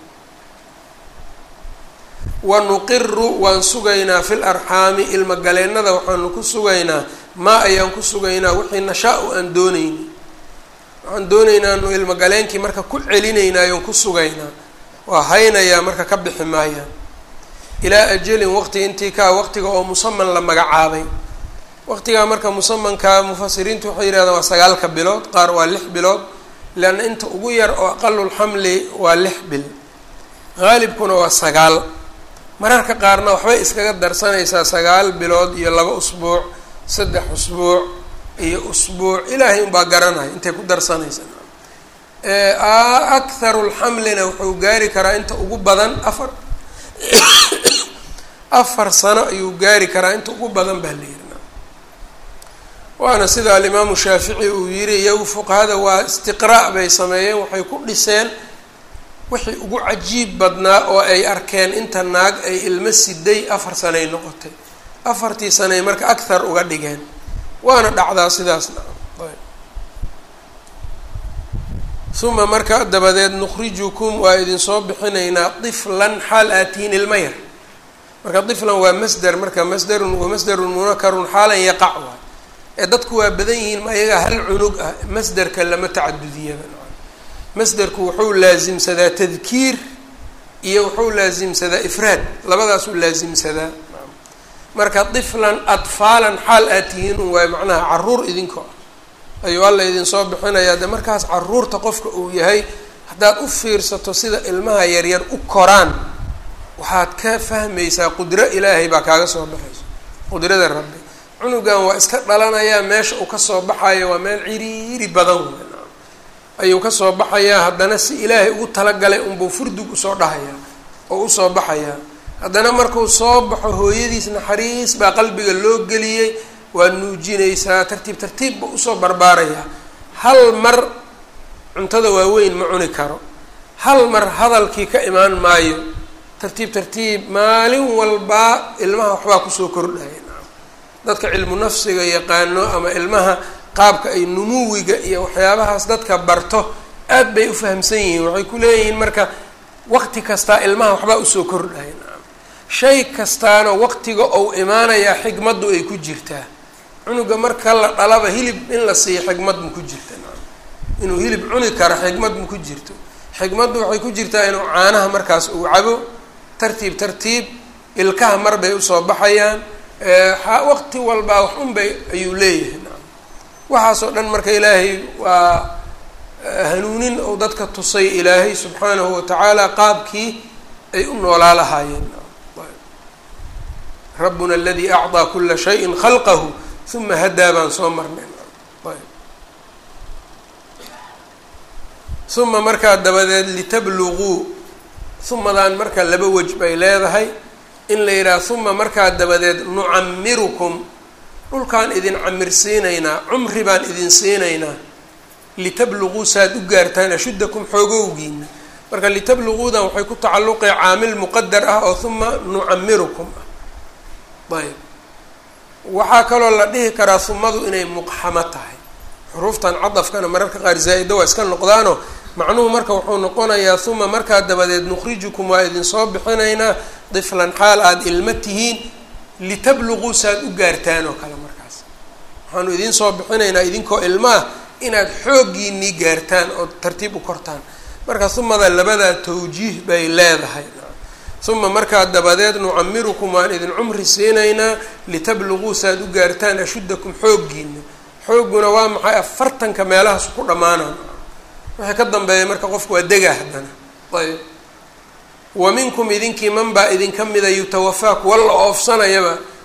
wa nuqiru waan sugaynaa fil arxaami ilmagaleennada waxaanu ku sugaynaa maa ayaan ku sugaynaa wixii nashaa-u aan doonayni waxaan doonaynaa nu ilmagaleenkii marka ku celinaynaayon ku sugaynaa waa haynayaa marka ka bixi maayaan ilaa ajalin waqti intii kaa waqtiga oo musaman la magacaabay waqtigaa marka musamankaa mufasiriintu waxay yidhahdaan waa sagaalka bilood qaar waa lix bilood leanna inta ugu yar oo aqalulxamli waa lix bil haalibkuna waa sagaal mararka qaarna waxbay iskaga darsanaysaa sagaal bilood iyo laba usbuuc saddex usbuuc iyo usbuuc ilaahay unbaa garanaya intay ku darsanaysaa akharu lxamlina wuxuu gaari karaa inta ugu badan afar afar sano ayuu gaari karaa inta ugu badan baa la yiri waana sida alimaamu shaafici uu yiri iyagu fuqahada waa istiqraa' bay sameeyeen waxay ku dhiseen wixii ugu cajiib badnaa oo ay arkeen inta naag ay ilmo siday afar sanay noqotay afartii sanay marka akhar uga dhigeen waana dhacdaa sidaasna uma marka dabadeed nukhrijukum waa idinsoo bixinaynaa tiflan xaal aatiin ilma yar marka tiflan waa masder marka masderun wa masderun munakarun xaalan yaqac waay ee dadku waa badan yihiin ma ayagaa hal cunug ah masderka lama tacadudiyaba masderku wuxuu laasimsadaa tadkiir iyo wuxuu laasimsadaa ifraad labadaasuu laasimsadaa marka tiflan atfaalan xaal aad tihiin un waayo macnaha caruur idinko ah ayuu alla idinsoo bixinayaa de markaas caruurta qofka uu yahay haddaad u fiirsato sida ilmaha yaryar u koraan waxaad ka fahmaysaa qudro ilaahay baa kaaga soo baxayso qudrada rabbi cunugan waa iska dhalanayaa meesha uu kasoo baxayo waa meel ciriiri badan wey ayuu kasoo baxayaa haddana si ilaahay ugu talagalay unbuu furdug usoo dhahayaa oo usoo baxayaa haddana markuu soo baxo hooyadiis naxariis baa qalbiga loo geliyey waa nuujinaysaa tartiib tartiib ba usoo barbaarayaa hal mar cuntada waaweyn ma cuni karo hal mar hadalkii ka imaan maayo tartiib tartiib maalin walbaa ilmaha waxbaa kusoo kordhaya dadka cilmu nafsiga yaqaano ama ilmaha qaabka ay numuwiga iyo waxyaabahaas dadka barto aad bay u fahamsan yihiin waxay ku leeyihiin marka waqti kastaa ilmaha waxbaa usoo kordhaya shay kastaana waqtiga ou imaanayaa xikmaddu ay ku jirtaa cunuga marka la dhalaba hilib in la siiyo xikmad ma ku jirta inuu hilib cuni karo xikmad ma ku jirto xikmaddu waxay ku jirtaa inuu caanaha markaas uu cabo tartiib tartiib ilkaha mar bay usoo baxayaan waqti walbaa wax un bay ayuu leeyahay waxaasoo dhan marka ilaahay waa hanuunin ou dadka tusay ilaahay subxaanahu watacaala qaabkii ay u noolaa lahaayeen rabbuna aladii acطaa kula shayin khalqahu uma hadaa baan soo marnay uma markaa dabadeed litabluguu umadaan marka laba wej bay leedahay in la yidhaha uma markaa dabadeed nucamirukum dhulkaan idin camirsiinaynaa cumri baan idin siinaynaa litabluguu saaad u gaartaan ashuddakum xoogowgiina marka litabluguudan waxay ku tacalluqay caamil muqadar ah oo uma nucamirukum ah ayb waxaa kaloo la dhihi karaa humadu inay muqxamo tahay xuruuftan cadafkana mararka qaar zaa-ida waa iska noqdaano macnuhu marka wuxuu noqonayaa uma markaa dabadeed nukhrijukum waa idinsoo bixinaynaa diflan xaal aada ilmo tihiin litabluguu saaad u gaartaan oo kale markaas waxaanu idinsoo bixinaynaa idinkoo ilmo ah inaad xooggiinii gaartaan oo tartiib u kortaan marka humada labadaa tawjiih bay leedahay uma markaa dabadeed nucamirukum waan idin cumri siinaynaa litabluguu saaad u gaartaan ashuddakum xooggiina xoogguna waa maxay afartanka meelahaas ku dhammaanaan wixii ka dambeeya marka qofku waa degaa haddana ayb wa minkum idinkii man baa idinka mida yutawafaa kuwa la oofsanayaba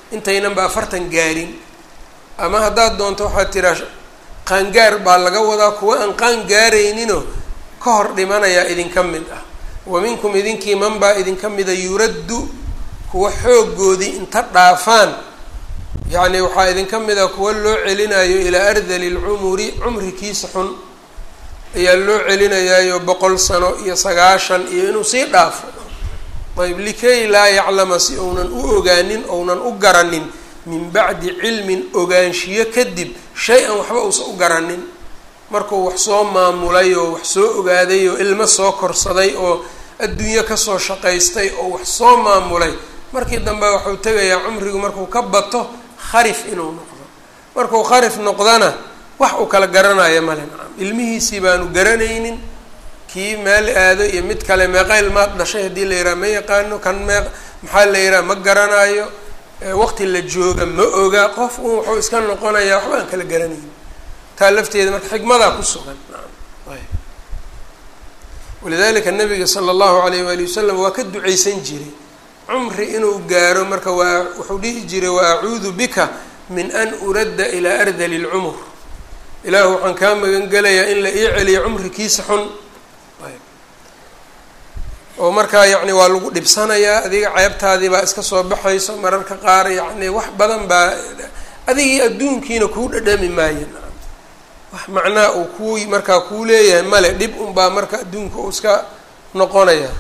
intaynanba afartan gaarin ama haddaad doonto waxaad tiraa qaangaar baa laga wadaa kuwa aan qaan gaarayninoo ka hor dhimanayaa idinka mid ah wa minkum idinkii man baa idinka mida yuraddu kuwa xooggoodii inta dhaafaan yacni waxaa idinka mid a kuwa loo celinayo ilaa ardali lcumuri cumrikiisa xun ayaa loo celinayaayo boqol sano iyo sagaashan iyo inuu sii dhaafo ayb likay laa yaclama si ounan u ogaanin ounan u garanin min bacdi cilmin ogaanshiyo kadib shay-an waxba uusan u garanin markuu wax soo maamulay oo wax soo ogaaday oo ilmo soo korsaday oo adduunyo kasoo shaqaystay oo wax soo maamulay markii dambe waxuu tegayaa cumrigu markuu ka bato kharif inuu noqdo markuu kharif noqdana wax uu kala garanayo male nacam ilmihiisii baanu garanaynin kii meel aado iyo mid kale meeqa ilmaad dhashay haddii la yidhaha ma yaqaano kan mee maxaa la yidhaha ma garanayo waqti la jooga ma oga qof un wuxuu iska noqonayaa waxba aan kala garanaynin taa lafteeda marka xikmadaa ku sugan walidalika nabiga sala allahu alayh waali wasalam waa ka duceysan jiray cumri inuu gaaro marka waa wuxuu dhihi jiray wa acuudu bika min an uradda ilaa ardali lcumur ilaahu waxaan kaa magan gelayaa in la ii celiyo cumrikiisa xun oo markaa yacni waa lagu dhibsanayaa adiga ceebtaadii baa iska soo baxayso mararka qaar yacni wax badan baa adigii adduunkiina kuu dhadhami maayo wax macnaha uu kuu markaa kuu leeyahay male dhib unbaa marka adduunka uu iska noqonaya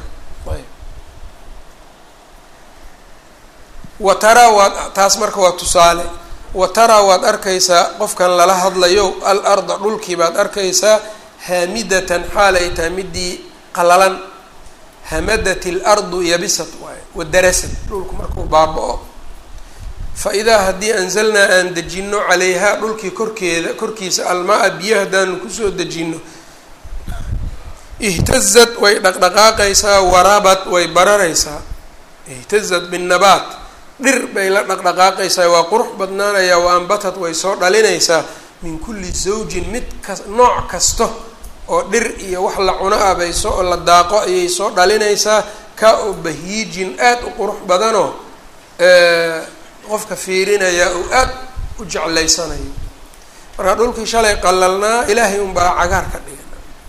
wa taraa waad taas marka waa tusaale wa taraa waad arkaysaa qofkan lala hadlayo al arda dhulkii baad arkaysaa haamidatan xaal ay tahay midii qalalan hamadat ilardu yabisat waaye wadarasad dhulku markuu baaba-o fa idaa haddii anzalnaa aan dejino calayhaa dhulkii korkeeda korkiisa almaa-a biyo haddaanu kusoo dejino ihtazad way dhaqdhaqaaqaysaa warabad way bararaysaa ihtazad binnabaat dhir bay la dhaqdhaqaaqaysaa waa qurux badnaanayaa wa ambatad way soo dhalinaysaa min kulli zawjin mid kas nooc kasta oo dhir iyo wax la cuno ah bay soo la daaqo ayay soo dhalinaysaa ka oo bahiijin aada u qurux badanoo qofka fiirinaya uu aada u jeclaysanayo marka dhulkii shalay qalalnaa ilaahay unbaa cagaar ka dhigan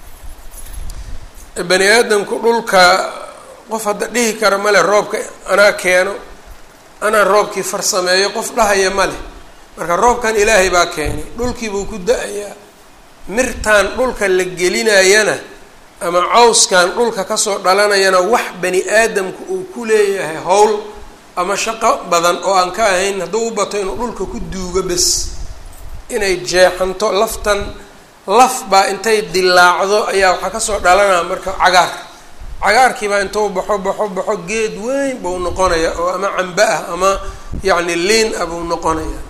bani aadamku dhulka qof hadda dhihi kara male roobka anaa keeno anaa roobkii farsameeyo qof dhahaya ma leh marka roobkan ilaahay baa keenay dhulkii buu ku da-ayaa mirtaan dhulka la gelinayana ama cawskan dhulka kasoo dhalanayana wax bani aadamku uu ku leeyahay howl ama shaqo badan oo aan ka ahayn hadduu u bato inuu dhulka ku duugo bes inay jeexanto laftan laf baa intay dilaacdo ayaa waxaa kasoo dhalanaya marka cagaar cagaarkiibaa intuu baxo baxo baxo geed weyn buu noqonaya oo ama cambe ah ama yacni liin ah buu noqonaya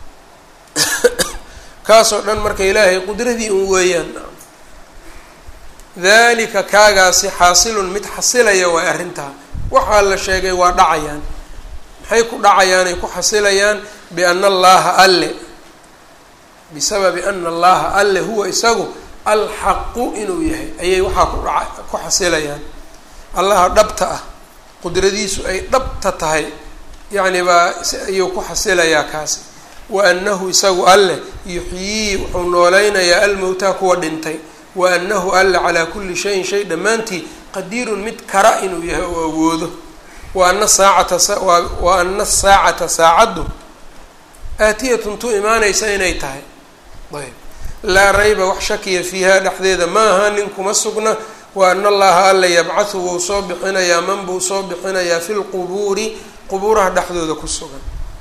kaasoo dhan marka ilaahay qudradii un weeyaan dalika kaagaasi xaasilun mid xasilaya waa arrintaa waxaa la sheegay waa dhacayaan maxay ku dhacayaan ay ku xasilayaan biana allaha alle bisababi ana allaha alle huwa isagu alxaqu inuu yahay ayay waxaa ku dhaca ku xasilayaan allaha dhabta ah qudradiisu ay dhabta tahay yacni baa ayuu ku xasilayaa kaasi wa anahu isagu alleh yuxyii wuxuu nooleynayaa almowtaa kuwa dhintay wa anahu alle calaa kulli shayin shay dhammaantii qadiirun mid kara inuu yahay oo awoodo wa ana saacata wa ana asaacata saacaddu aatiyatun tu imaanaysa inay tahay ayb laa rayba wax shakiya fiiha dhexdeeda ma aha nin kuma sugna wa ana allaha alla yabcathu wuu soo bixinayaa man buu soo bixinayaa fi lqubuuri qubuuraha dhexdooda ku sugan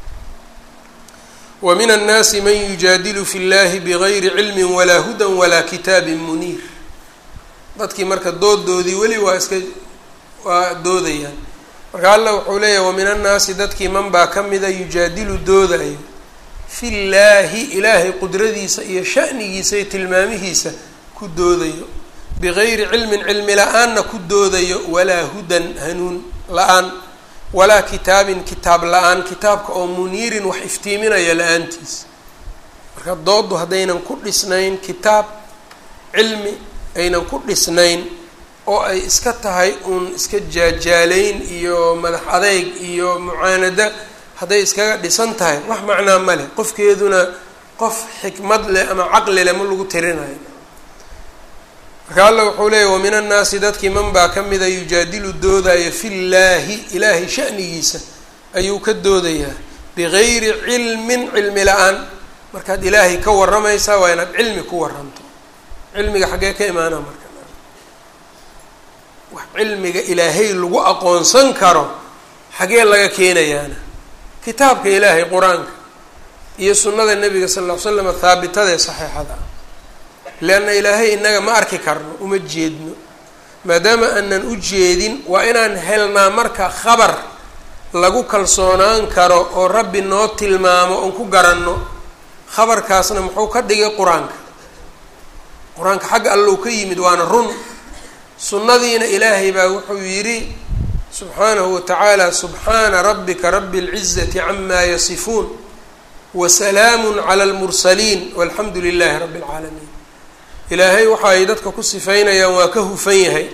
wa min annaasi man yujaadilu fi llahi bigayri cilmin walaa hudan walaa kitaabin muniir dadkii marka doodoodii weli waa iska waa doodayaan marka alla wuxuu leeyahay wa min annaasi dadkii man baa ka mida yujaadilu doodayo fi llaahi ilaahay qudradiisa iyo sha'nigiisa iyo tilmaamihiisa ku doodayo bigayri cilmin cilmi la-aanna ku doodayo walaa hudan hanuun la-aan walaa kitaabin kitaab la-aan kitaabka oo muniirin wax iftiiminaya la-aantiis marka dooddu haddaynan ku dhisnayn kitaab cilmi aynan ku dhisnayn oo ay iska tahay uun iska jaajaalayn iyo madax adeyg iyo mucaanada hadday iskaga dhisan tahay wax macnaa ma leh qofkeeduna qof xikmad leh ama caqli leh ma lagu tirinayo marka alla wuxuu leeyahy wamin annaasi dadkii man baa ka mida yujaadilu doodaya fi llaahi ilaahay shanigiisa ayuu ka doodayaa bigayri cilmin cilmi la-aan markaad ilaahay ka waramaysaa waa inaad cilmi ku waranto cilmiga xaggee ka imaana marka wax cilmiga ilaahay lagu aqoonsan karo xagee laga keenayaana kitaabka ilaahay qur-aanka iyo sunnada nebiga sal ll ly slam haabitadaee saxiixada ah leanna ilaahay inaga ma arki karno uma jeedno maadaama aanan u jeedin waa inaan helnaa marka khabar lagu kalsoonaan karo oo rabbi noo tilmaamo oon ku garanno khabarkaasna muxuu ka dhigay qur-aanka qur-aanka xagga allow ka yimid waana run sunnadiina ilaahay baa wuxuu yidhi subxaanahu watacaala subxaana rabbika rabi اlcizati camaa yasifuun wasalaamu cala almursaliin walxamdu lilahi rabbi اlcaalamiin ilaahay waxa ay dadka ku sifaynayaan waa ka hufan yahay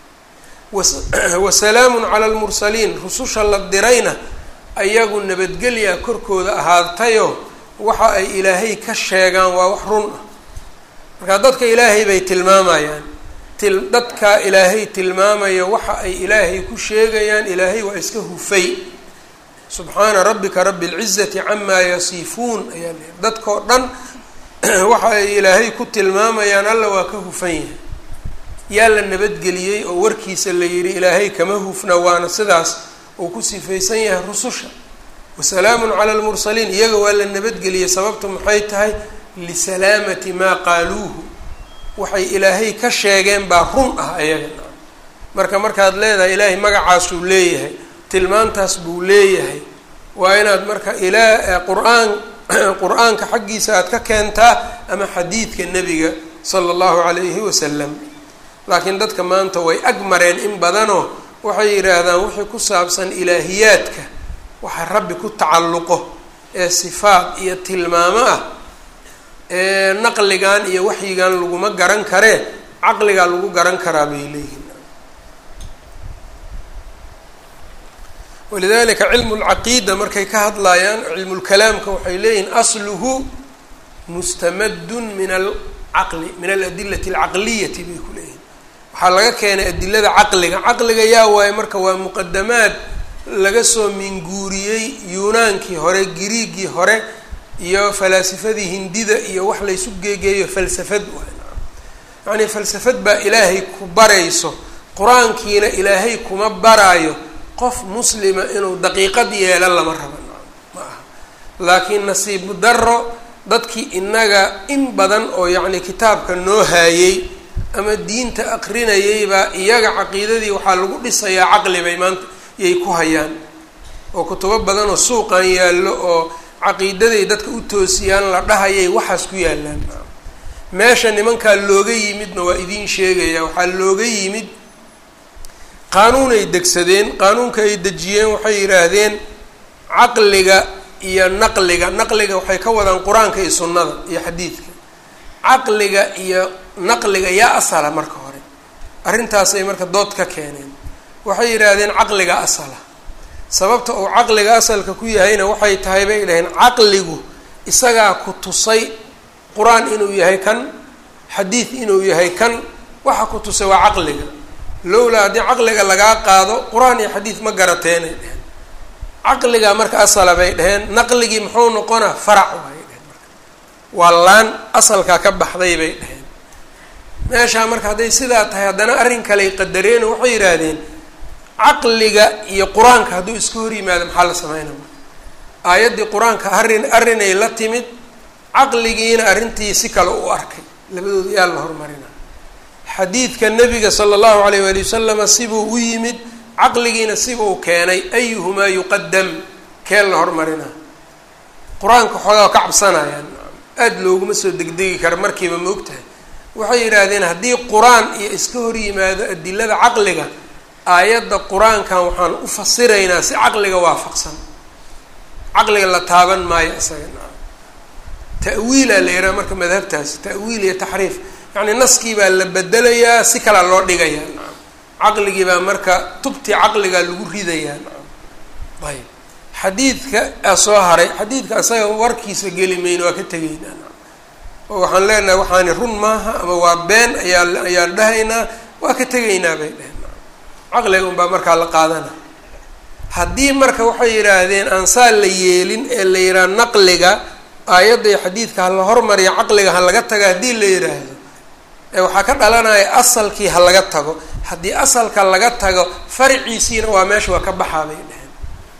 wasalaamu cala almursaliin rususha la dirayna ayagu nabadgelya korkooda ahaatayo waxa ay ilaahay ka sheegaan waa wax run ah marka dadka ilaahay bay tilmaamayaan til dadkaa ilaahay tilmaamaya waxa ay ilaahay ku sheegayaan ilaahay waa iska hufay subxaana rabbika rabi اlcizati camaa yasifuun ayaa leehay dadkao dhan waxa ay ilaahay ku tilmaamayaan alla waa ka hufan yahay yaa la nabadgeliyey oo warkiisa la yidhi ilaahay kama hufna waana sidaas uu ku sifaysan yahay rususha wasalaamun cala almursaliin iyaga waa la nabadgeliyey sababtu maxay tahay lisalaamati maa qaaluuhu waxay ilaahay ka sheegeen baa run ah ayaga marka markaad leedahay ilaahay magacaasuu leeyahay tilmaantaas buu leeyahay waa inaad marka ilaa qur-aan qur-aanka xaggiisa aad ka keentaa ama xadiidka nebiga sala allahu calayhi wasalam laakiin dadka maanta way ag mareen in badanoo waxay yidhaahdaan wixii ku saabsan ilaahiyaadka waxa rabbi ku tacalluqo ee sifaad iyo tilmaamo ah ee naqligan iyo waxyigan laguma garan karee caqligaa lagu garan karaa bay leeyihin walidalika cilmu lcaqiida markay ka hadlayaan cilmulkalaamka waxay leeyihin asluhu mustamadun min alcaqli min aladilati alcaqliyati bay ku leeyihin waxaa laga keenay adilada caqliga caqliga yaa waaye marka waa muqadamaad laga soo minguuriyey yuunaankii hore giriigii hore iyo falaasifadii hindida iyo wax laysu geegeeyo falsafad waay yacnii falsafad baa ilaahay ku barayso qur-aankiina ilaahay kuma baraayo qof muslima inuu daqiiqad yeelo lama raba ma aha laakiin nasiibu daro dadkii inaga in badan oo yacni kitaabka noo haayey ama diinta aqrinayay baa iyaga caqiidadii waxaa lagu dhisayaa caqli bay maanta yay ku hayaan oo kutubo badan oo suuqan yaallo oo caqiidaday dadka u toosiyaan la dhahayay waxaas ku yaalaan meesha nimankaa looga yimidna waa idiin sheegaya waxaa looga yimid qaanuun ay degsadeen qaanuunka ay dejiyeen waxay yidhaahdeen caqliga iyo naqliga naqliga waxay ka wadaan qur-aanka iyo sunnada iyo xadiidka caqliga iyo naqliga yaa asala marka hore arrintaasay marka dood ka keeneen waxay yidhaahdeen caqliga asala sababta uu caqliga asalka ku yahayna waxay tahay bay dhaheen caqligu isagaa ku tusay qur-aan inuu yahay kan xadiid inuu yahay kan waxa ku tusay waa caqliga lowlaa haddii caqliga lagaa qaado qur-aan iyo xadiid ma garateenay dheheen caqligaa marka asala bay dhaheen naqligii muxuu noqonaa farac waay dheheen marka waa laan asalkaa ka baxday bay dhaheen meeshaa marka hadday sidaa tahay haddana arrin kaley qadareen oo waxay yidhaahdeen caqliga iyo qur-aanka hadduu iska hor yimaado maxaa la sameynaa marka aayaddii qur-aanka arrin arrinay la timid caqligiina arrintii si kale u arkay labadooda yaa la hormarina xadiidka nabiga sala allahu alayh waali wasalama sibuu u yimid caqligiina sibuu keenay ayuhumaa yuqadam keen la hormarinaa qur-aanka xoogaa ka cabsanayaan aada looguma soo degdegi kara markiiba ma ogtahay waxay yidhaahdeen haddii qur-aan iyo iska hor yimaado adilada caqliga aayadda qur-aankan waxaan u fasiraynaa si caqliga waafaqsan caqliga la taaban maayo isaga ta'wiilaa la yidhaha marka madhabtaasi ta'wiil iyo taxriif yacni naskii baa la bedelayaa si kalaa loo dhigayaa nacam caqligii baa marka tubtii caqligaa lagu ridayaa nacam ayb xadiidka a soo haray xadiidka asaga warkiisa geli mayno waa ka tegaynaa oo waxaan leenahay waxaani run maaha ama waa been ayaa ayaan dhahaynaa waa ka tegaynaa bay dheheen caqliga unbaa markaa la qaadana haddii marka waxay yidhaahdeen aan saa la yeelin ee la yidhaha naqliga aayadda iyo xadiidka ha la hormariya caqliga ha laga taga haddii la yidhaahdo ee waxaa ka dhalanaya asalkii ha laga tago haddii asalka laga tago farciisiina waa meesha waa ka baxaa bay dheheen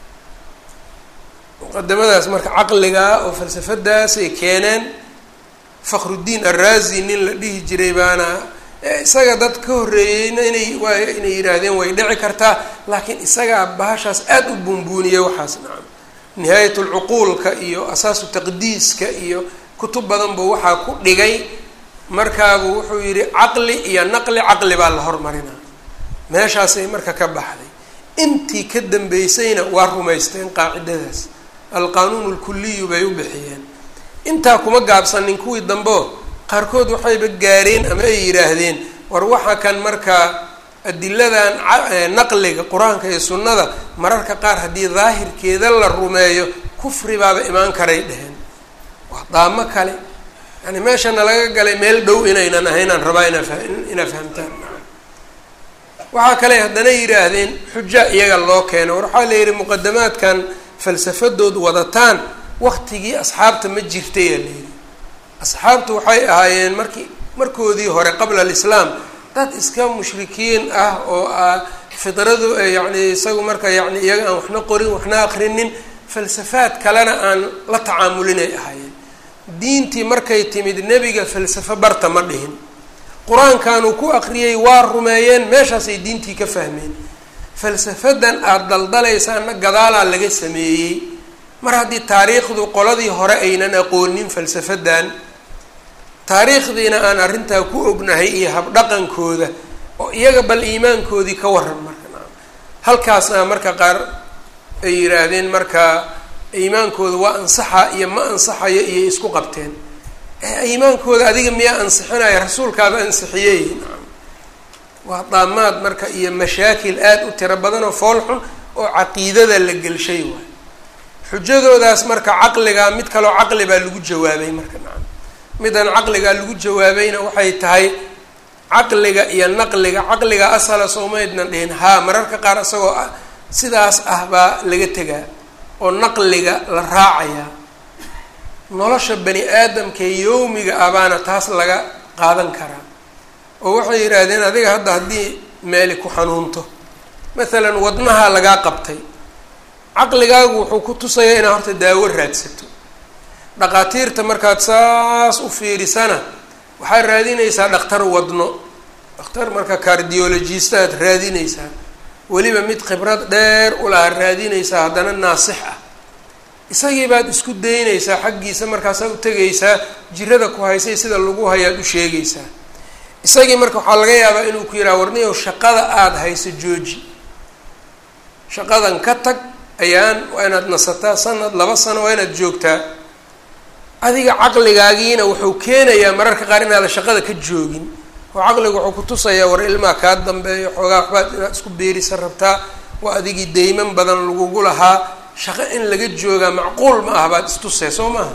muqadamadaas marka caqligaa oo falsafadaasay keeneen fakruddiin araazi nin la dhihi jiray baana isaga dad ka horreeyeyna inay waa inay yidhaahdeen way dhici kartaa laakiin isagaa bahashaas aada u buunbuuniyay waxaas nacam nihaayat lcuquulka iyo asaasu taqdiiska iyo kutub badan buu waxaa ku dhigay markaabuu wuxuu yidhi caqli iyo naqli caqli baa la hormarinaa meeshaasay marka ka baxday intii ka dambeysayna waa rumaysteen qaacidadaas alqaanuun lkuliyu bay u bixiyeen intaa kuma gaabsanin kuwii dambeo qaarkood waxayba gaareen ama ay yidhaahdeen war waxa kan markaa adiladan naqliga qur-aanka iyo sunnada mararka qaar haddii daahirkeeda la rumeeyo kufri baaba imaan karay dheheen waa daamo kale yani meeshana laga galay meel dhow inaynan ahaynaan rabaa inaa inaa fahamtaan waxaa kale haddana yidhaahdeen xuja iyaga loo keeno war waxaa la yidhi muqadamaadkan falsafadood wadataan waktigii asxaabta ma jirtayaa la yidhi asxaabtu waxay ahaayeen markii markoodii hore qabla alislaam dad iska mushrikiin ah oo ah fidradu yacni isagu marka yani iyaga aan waxna qorin waxna akrinin falsafaad kalena aan la tacaamulinay ahaayeen diintii markay timid nebiga falsafo barta ma dhihin qur-aankanuu ku akriyey waa rumeeyeen meeshaasay diintii ka fahmeen falsafadan aada daldalaysaana gadaalaa laga sameeyey mar haddii taariikhdu qoladii hore aynan aqoonin falsafadan taariikhdiina aan arrintaa ku ognahay iyo habdhaqankooda oo iyaga bal iimaankoodii ka waran marka halkaasna marka qaar ay yidhaahdeen marka iimaankooda waa ansaxa iyo ma ansaxayo iyo isku qabteen iimaankooda adiga miyaa ansixinaya rasuulkaaba ansixiyey waa daamaad marka iyo mashaakil aada u tiro badan oo fool xun oo caqiidada la gelshay waay xujadoodaas marka caqligaa mid kaloo caqli baa lagu jawaabay marka nacam midan caqligaa lagu jawaabayna waxay tahay caqliga iyo naqliga caqliga asala soomaydnan dhihin haa mararka qaar isagoo ah sidaas ah baa laga tegaa oo naqliga la raacayaa nolosha bani aadamkae yowmiga ah baana taas laga qaadan karaa oo waxay yidhaahdeen adiga hadda haddii meeli ku xanuunto masalan wadnahaa lagaa qabtay caqligaagu wuxuu ku tusayaa inaad horta daawo raadsato dhaqaatiirta markaad saas u fiirisana waxaad raadinaysaa dhakhtar wadno dhakhtar marka cardiologist aad raadinaysaa weliba mid khibrad dheer ulaha raadinaysaa haddana naasix ah isagii baad isku daynaysaa xaggiisa markaasaa u tegaysaa jirada ku haysay sida lagu hayaad u sheegaysaa isagii marka waxaa laga yaabaa inuu ku yidhaha warniyow shaqada aada hayso jooji shaqadan ka tag ayaan waa inaad nasataa sanad laba sano waa inaad joogtaa adiga caqligaagiina wuxuu keenayaa mararka qaar inaadan shaqada ka joogin oo caqligu wuxuu ku tusayaa war ilmaa kaa dambeeyo xoogaa waxbaad inaad isku beerisa rabtaa waa adigii deyman badan lagugu lahaa shaqo in laga joogaa macquul ma aha baad istusee soo maaha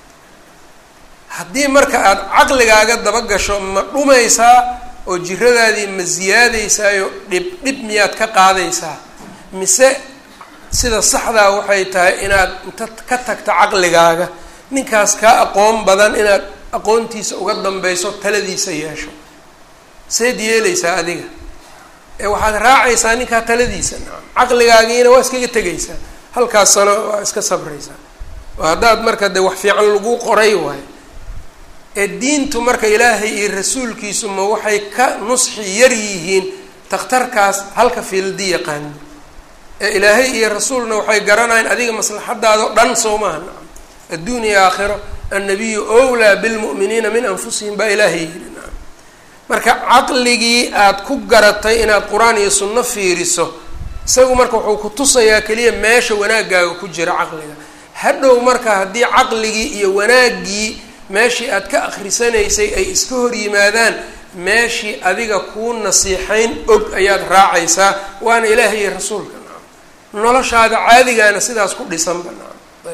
haddii marka aada caqligaaga daba gasho ma dhumaysaa oo jiradaadii ma siyaadaysaayo dhib dhib miyaad ka qaadaysaa mise sida saxdaa waxay tahay inaad inta ka tagta caqligaaga ninkaas kaa aqoon badan inaad aqoontiisa uga dambeyso taladiisa yeesho seed yeelaysaa adiga ee waxaad raacaysaa ninkaa taladiisa nacam caqligaagiina waa iskaga tegaysaa halkaas sano waa iska sabraysaa oo haddaad marka dee wax fiican lagu qoray waayo ee diintu marka ilaahay iyo rasuulkiisu ma waxay ka nusxi yar yihiin takhtarkaas halka fiildi yaqaano ee ilaahay iyo rasuulna waxay garanayaan adiga maslaxadaado dhan soo maaha nacam adduun iyo aakhiro annabiyu owlaa bilmu'miniina min anfusihim baa ilaahay yidhi nacam marka caqligii aada ku garatay inaad qur-aan iyo sunno fiiriso isagu marka wuxuu ku tusayaa keliya meesha wanaaggaaga ku jira caqliga hadhow marka haddii caqligii iyo wanaaggii meeshii aad ka akrisanaysay ay iska hor yimaadaan meeshii adiga kuu nasiixayn og ayaad raacaysaa waana ilaahay iyo rasuulka nacam noloshaada caadigaana sidaas ku dhisan banaan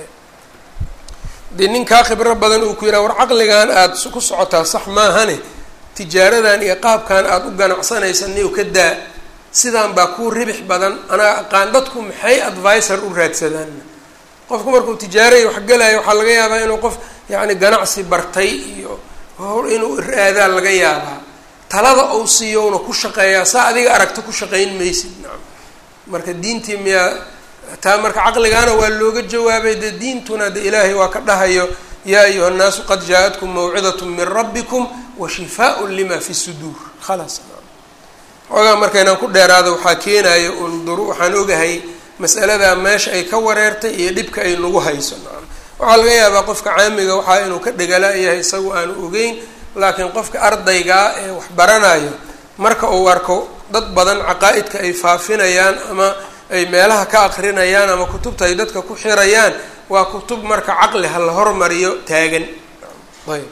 dee ninkaa khibro badan uu ku yidhaha war caqligan aada ku socotaa sax maahane tijaaradan iyo qaabkan aada u ganacsanaysa niw ka daa sidaan baa kuu ribix badan anaa aqaan dadku maxay advisor u raadsadaan qofku markuu tijaaraya wax gelayo waxaa laga yaabaa inuu qof yacni ganacsi bartay iyo hor inuu raadaa laga yaabaa talada uu siiyowna ku shaqeeyaa saa adiga aragta ku shaqayn maysid nacam marka diintii miyaa taa marka caqligaana waa looga jawaabay dee diintuna de ilaahay waa ka dhahayo yaa ayuha nnaasu qad jaa-atkum mawcidat min rabbikum wa shifaaء lima fi suduur khalaas xoogaa marka inaan ku dheeraado waxaa keenayo un dur waxaan ogahay masaladaa meesha ay ka wareertay iyo dhibka ay nagu hayso nacam waxaa laga yaabaa qofka caamiga waxaa inuu ka dhegala yahay isagu aanu ogeyn laakiin qofka ardaygaa ee wax baranayo marka uu arko dad badan caqaa-idka ay faafinayaan ama ay meelaha ka akrinayaan ama kutubta ay dadka ku xirayaan waa kutub marka caqli ha la hormariyo taagan ayb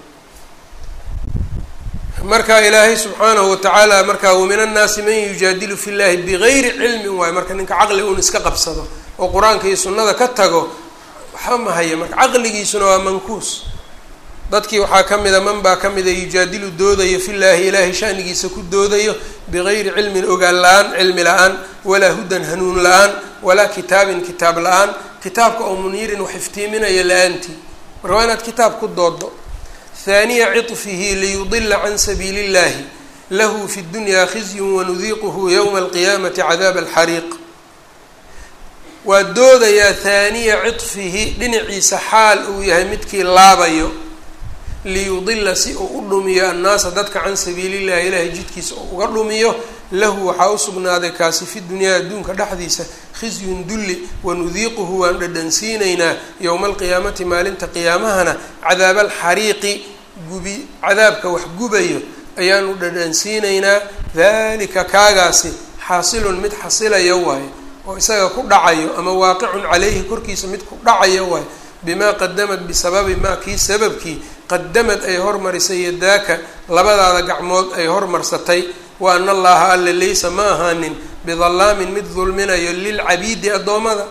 marka ilaahay subxaanahu watacaala marka wamin annaasi man yujaadilu fi llahi bigayri cilmin waayo marka ninka caqli un iska qabsado oo qur-aanka iyo sunnada ka tago waxba ma haya marka caqligiisuna waa mankuus dadkii waxaa ka mida man baa ka mida yujaadilu doodayo fi llaahi ilaahay shanigiisa ku doodayo bigayri cilmin ogaan la-aan cilmi la-aan walaa hudan hanuun la-aan walaa kitaabin kitaab la-aan kitaabka oo muniirin wax iftiiminayo la-aantii marka waa inaad kitaab ku doodo haaniya ciطfihi liyudila can sabiili اllahi lahu fi اdunya khizyun wanudiiquhu ywma alqiyaamati cadaab alxariiq waa doodayaa haaniya ciطfihi dhinaciisa xaal uu yahay midkii laabayo liyudila si uu u dhumiyo annaasa dadka can sabiili llahi ilaahay jidkiisa oo uga dhumiyo lahu waxaa usugnaaday kaasi fi dunyaa adduunka dhexdiisa khizyun dulli wanudiiquhu waan dhadhansiinaynaa yowma alqiyaamati maalinta qiyaamahana cadaab alxariiqi gubi cadaabka wax gubayo ayaanu dhadhansiinaynaa dalika kaagaasi xaasilun mid xasilayo waayo oo isaga ku dhacayo ama waaqicun caleyhi korkiisa mid ku dhacayo waayo bimaa qadamad bisababi maa kii sababkii qadamad ay hormarisay yadaaka labadaada gacmood ay hormarsatay wa ana allaha alla laysa ma ahaanin bidallaamin mid dulminayo lilcabiidi addoommada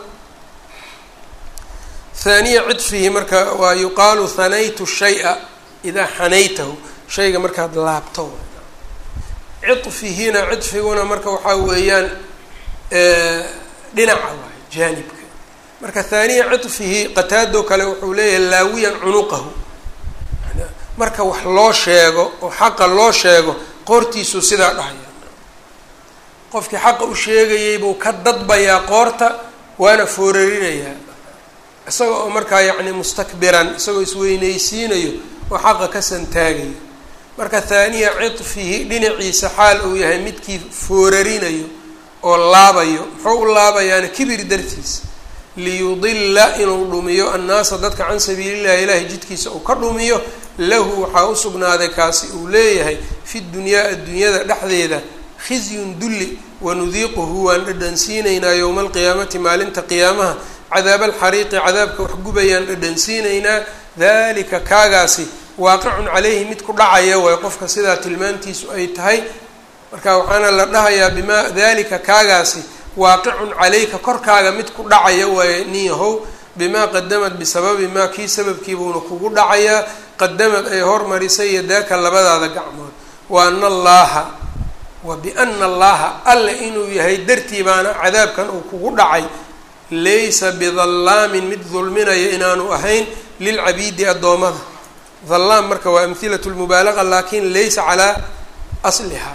haaniya cidfihi marka waa yuqaalu hanaytu shaya idaa xanaytahu shayga markaad laabto cidfihina cidfiguna marka waxaa weeyaan dhinaca waay jaanibka marka haaniya cidfihi qataado kale wuxuu leeyahay laawiyan cunuqahu marka wax loo sheego oo xaqa loo sheego qoortiisuu sidaa dhahaya qofkii xaqa u sheegayay buu ka dadbayaa qoorta waana foorarinayaa isaga oo markaa yacni mustakbiran isagoo isweynaysiinayo oo xaqa ka santaagayo marka haaniya cidfihi dhinaciisa xaal uu yahay midkii foorarinayo oo laabayo muxuu u laabayaana kibir dartiisa liyudila inuu dhumiyo annaasa dadka can sabiilillahi ilaahay jidkiisa uu ka dhumiyo lahu waxaa u sugnaaday kaasi uu leeyahay fi dunyaa addunyada dhexdeeda khizyun dulli wanudiiquhu waan dhadhansiinaynaa yowma alqiyaamati maalinta qiyaamaha cadaab alxariiqi cadaabka wax gubayaan dhadhansiinaynaa dalika kaagaasi waaqicun caleyhi mid ku dhacaya waay qofka sidaa tilmaantiisu ay tahay marka waxaana la dhahayaa bimaa dalika kaagaasi waaqicun caleyka korkaaga mid ku dhacaya waaye nin yahow bimaa qadamad bisababi maa kii sababkiibuuna kugu dhacayaa qadamad ay hormarisay yadaaka labadaada gacmood wa ana allaaha wa biana allaha alle inuu yahay dartii baana cadaabkan uu kugu dhacay laysa bidallaamin mid dulminaya inaanu ahayn lilcabiidi addoommada dallaam marka waa amhilatu lmubaalaqa laakin laysa calaa asliha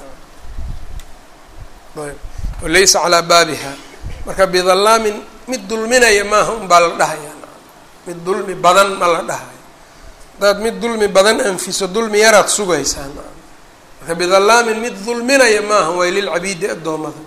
laysa calaa baabiha marka bidallaamin mid dulminaya maaha unbaa la dhahaya mid dulmi badan ma la dhahayo hadaad mid dulmi badan anfiso dulmi yaraad sugaysaa marka bidallaamin mid dulminaya maaha waay lilcabiidi addoommada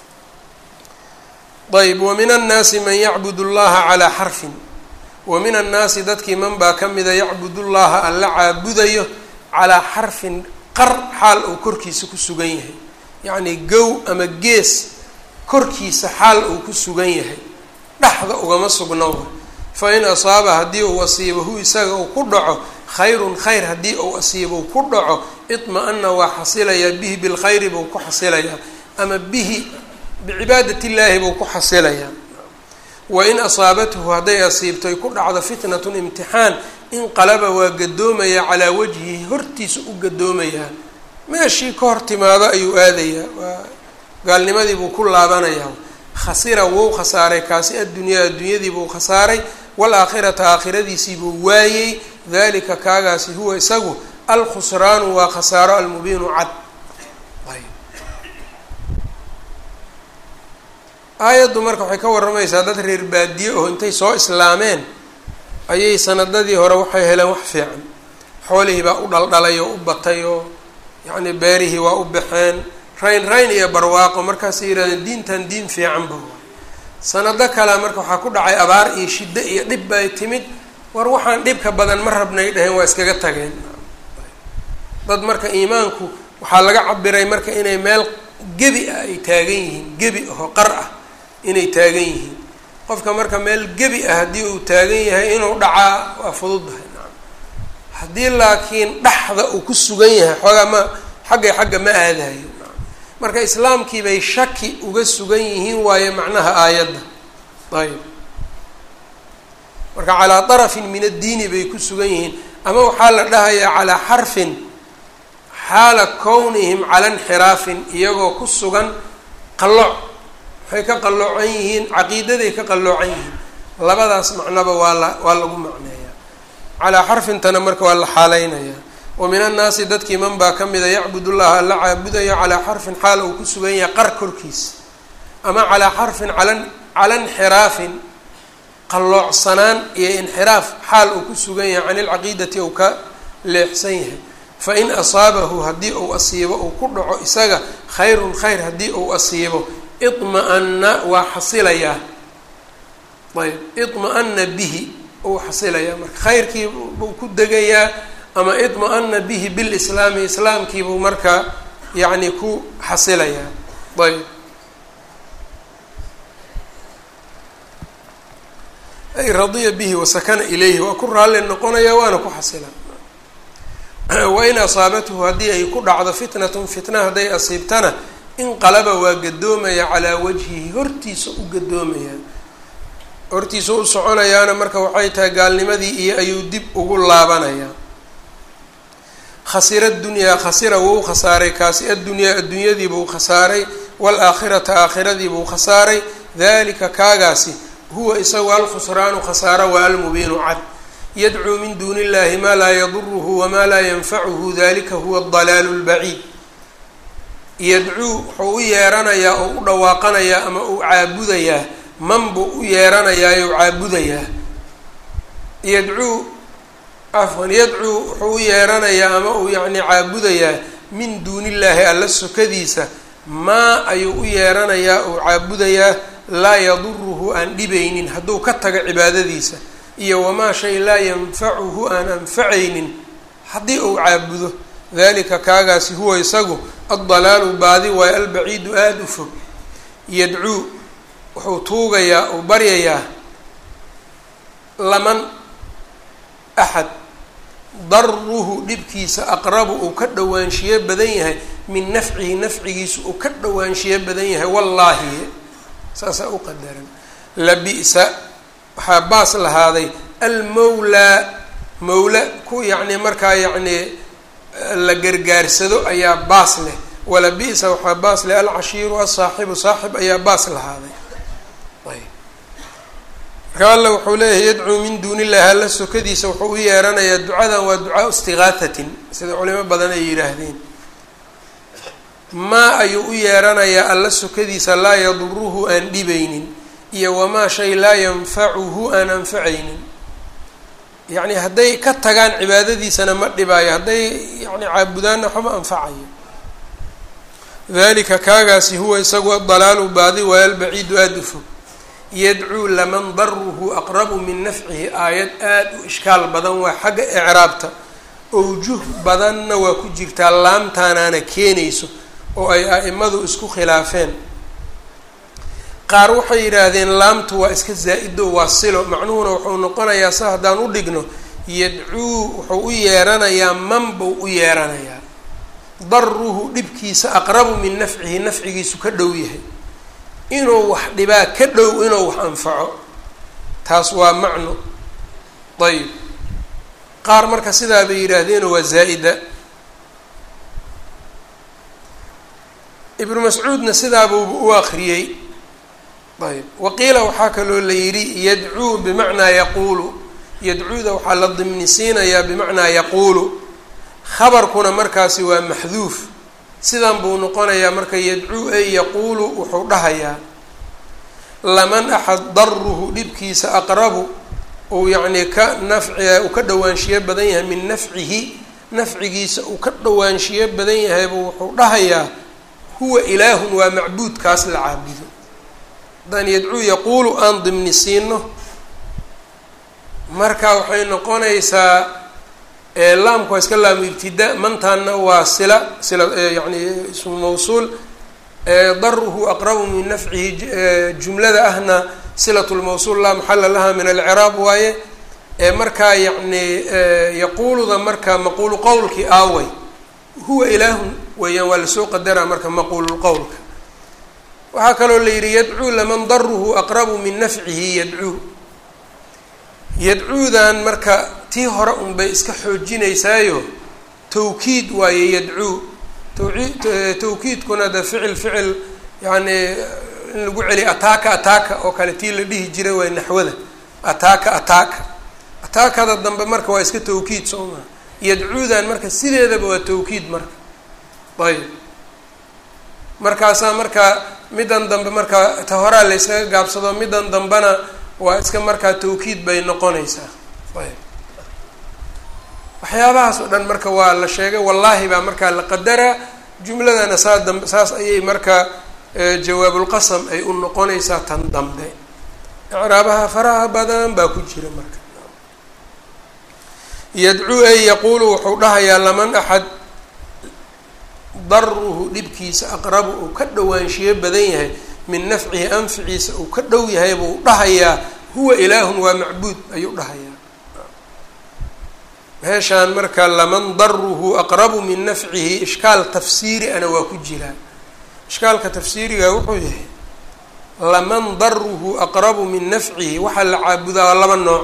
ayb wa min annaasi man yacbud llaha calaa xarfin wa min annaasi dadkii man baa ka mida yacbud llaha alla caabudayo calaa xarfin qar xaal uu korkiisa ku sugan yahay yacni gow ama gees korkiisa xaal uu ku sugan yahay dhexda ugama sugnow fa in asaaba haddii uu asiibo hu isaga uu ku dhaco khayrun khayr haddii uu asiibo u ku dhaco idma-ana waa xasilayaa bihi bilkhayri buu ku xasilayaa ama bihi bicibaadat illaahi buu ku xasilayaa wain asaabathu hadday asiibtoy ku dhacdo fitnatun imtixaan inqalaba waa gadoomaya calaa wajhihi hortiisa u gadoomayaa meeshii ka hor timaado ayuu aadayaa waa gaalnimadii buu ku laabanayaa khasira wou khasaaray kaasi addunyaa addunyadii buu khasaaray waalaakhirata aakhiradiisii buu waayey dalika kaagaasi huwa isagu alkhusraanu waa khasaaro almubiinu cad aayaddu marka waxay ka warramaysaa dad reer baadiye oo intay soo islaameen ayay sanadadii hore waxay heleen wax fiican xoolihii baa u dhaldhalay oo u batay oo yacni beerihii waa u baxeen rayn rayn iyo barwaaqo markaasay yidhahdeen diintan diin fiicanba sanado kale marka waxaa ku dhacay abaar iyo shiddo iyo dhib bay timid war waxaan dhibka badan ma rabnay dhaheen waa iskaga tageen dad marka iimaanku waxaa laga cabiray marka inay meel gebi ah ay taagan yihiin gebi ahoo qar ah inay taagan yihiin qofka marka meel gebi ah haddii uu taagan yahay inuu dhacaa waa fududdahay nacam haddii laakiin dhaxda uu ku sugan yahay xoogaa ma xaggay xagga ma aadayo nacam marka islaamkii bay shaki uga sugan yihiin waayo macnaha aayadda ayb marka calaa darafin min addiini bay ku sugan yihiin ama waxaa la dhahayaa calaa xarfin xaala kownihim cala inxiraafin iyagoo ku sugan qallooc waxay ka qalloocan yihiin caqiidaday ka qalloocan yihiin labadaas macnoba waa la waa lagu macneeyaa calaa xarfintana marka waa la xaaleynayaa wa min annaasi dadkii man baa ka mida yacbud llaha alla caabudayo calaa xarfin xaal uu ku sugan yahay qar korkiisa ama calaa xarfin cala cala inxiraafin qalloocsanaan iyo inxiraaf xaal uu ku sugan yahay can ilcaqiidati ou ka leexsan yahay fain asaabahu haddii uu asiibo uu ku dhaco isaga khayrun khayr haddii uu asiibo idma-ana waa xasilayaa ayb idma-ana bihi uu xasilayaa marka khayrkii buu ku degayaa ama idma-ana bihi bilislaami islaamkiibuu marka yacni ku xasilayaa ayb ay radiya bihi wasakana ilayhi waa ku raalli noqonaya waana ku xasila wain asaabathu haddii ay ku dhacdo fitnatun fitna hadday asiibtana inqalaba waa gadoomaya calaa wajhihi hortiisa u gadoomaya hortiisa u soconayaana marka waxay tahay gaalnimadii iyo ayuu dib ugu laabanayaa khasira dunyaa khasira wou khasaaray kaasi addunyaa addunyadiibuu khasaaray waalaakhirata aakhiradiibuu khasaaray dalika kaagaasi huwa isagu alkhusraanu khasaaro waa almubiinu cad yadcuu min duuni illahi maa laa yaduruhu wamaa laa yanfacuhu dalika huwa adalaalu lbaciid yadcuu wuxuu u yeeranayaa oo u dhawaaqanayaa ama uu caabudayaa man buu u yeeranayaa ou caabudayaa yadcuu afwan yadcuu wuxuu u yeeranayaa ama uu yacni caabudayaa min duuni illaahi alla sokadiisa maa ayuu u yeeranayaa ou caabudayaa laa yaduruhu aan dhibaynin hadduu ka tago cibaadadiisa iyo wamaa shay laa yanfacuhu aan anfacaynin haddii uu caabudo dalika kaagaasi huwa isagu addalaalu baadi waayo albaciidu aada u fog yadcuu wuxuu tuugayaa uu baryayaa laman axad daruhu dhibkiisa aqrabu uu ka dhowaanshiyo badan yahay min nafcihi nafcigiisa uu ka dhowaanshiyo badan yahay wallaahi saasaa u qadaran labi'sa waxaa baas lahaaday almawlaa mawla ku yacni markaa yacni la gargaarsado ayaa baas leh wala bi-sa waxaa baas leh alcashiiru asaaxibu saaxib ayaa baas lahaaday ayb marka alla wuxuu leeyahay yadcuu min duuni illahi alla sokadiisa wuxuu u yeeranayaa ducadan waa ducaa istiqaathatin sida culimo badan ay yidhaahdeen maa ayuu u yeeranayaa alla sokadiisa laa yaduruhu aan dhibaynin iyo wamaa shay laa yanfacuhu aan anfacaynin yacni hadday ka tagaan cibaadadiisana ma dhibaayo hadday yani caabudaanna waxma anfacayo dalika kaagaasi huwa isagu adalaalu baadi waayo albaciidu aada u fog yadcuu laman daruhu aqrabu min nafcihi aayad aada u ishkaal badan waa xagga icraabta owjuh badanna waa ku jirtaa laamtaanaana keenayso oo ay a-imadu isku khilaafeen qaar waxay yidhaahdeen laamtu waa iska zaa-ido waa silo macnuhuna wuxuu noqonayaa sa haddaan u dhigno yadcuu wuxuu u yeeranayaa man buu u yeeranayaa daruhu dhibkiisa aqrabu min nafcihi nafcigiisu ka dhow yahay inuu wax dhibaa ka dhow inuu wax anfaco taas waa macno ayib qaar marka sidaa bay yidhaahdeenoo waa zaa'ida ibnu mascuudna sidaabuuba u akriyey ayb waqiila waxaa kaloo la yidhi yadcuu bimacnaa yaquulu yadcuuda waxaa la dimnisiinayaa bimacnaa yaquulu khabarkuna markaasi waa maxduuf sidan buu noqonayaa marka yadcuu ay yaquulu wuxuu dhahayaa laman axad daruhu dhibkiisa aqrabu uu yacnii ka nafci uu ka dhawaanshiyo badan yahay min nafcihi nafcigiisa uu ka dhawaanshiyo badan yahaybuu wuxuu dhahayaa huwa ilaahun waa macbuudkaas la caabudo haddaan yadcuu yaquulu aan dimni siino marka waxay noqonaysaa laamku waa iska laamu ibtida mantaanna waa sila sila yani ismu mawsuul daruhu aqrabu min nafcihi jumlada ahna silat lmawsuul laa maxala laha min alciraab waaye markaa yacni yaquuluda marka maquulu qowlkii aaway huwa ilaahun weeyaan waa lasoo qadaraa marka maquululqowlka waxaa kaloo la yidhi yadcuu laman daruhu aqrabu min nafcihi yadcuu yadcuudan marka tii hore unbay iska xoojinaysaayo tawkiid waaye yadcuu tawii tawkiidkuna de ficil ficil yacni in lagu celiyo ataaka ataaka oo kale tii la dhihi jiray waa naxwada ataaka ataaka ataakada dambe marka waa iska tawkiid soo maa yadcuudan marka sideedaba waa tawkiid marka ayb markaasaa marka middan dambe marka ta horaa la yskaga gaabsado middan dambena waa iska markaa tawkiid bay noqonaysaa ayb waxyaabahaas oo dhan marka waa la sheegay wallaahi baa markaa la qadaraa jumladana saa dambe saas ayay marka jawaabulqasam ay u noqonaysaa tan dambe icraabaha faraha badan baa ku jira marka yadcuu ay yaquulu wuxuu dhahayaa laman axad daruhu dhibkiisa aqrabu uu ka dhawaanshiyo badan yahay min nafcihi anficiisa uu ka dhow yahay buu dhahayaa huwa ilaahun waa macbuud ayuu dhahayaa meeshaan marka laman daruhu aqrabu min nafcihi ishkaal tafsiiri ana waa ku jiraa ishkaalka tafsiiriga wuxuu yahay laman daruhu aqrabu min nafcihi waxaa la caabudaa waa laba nooc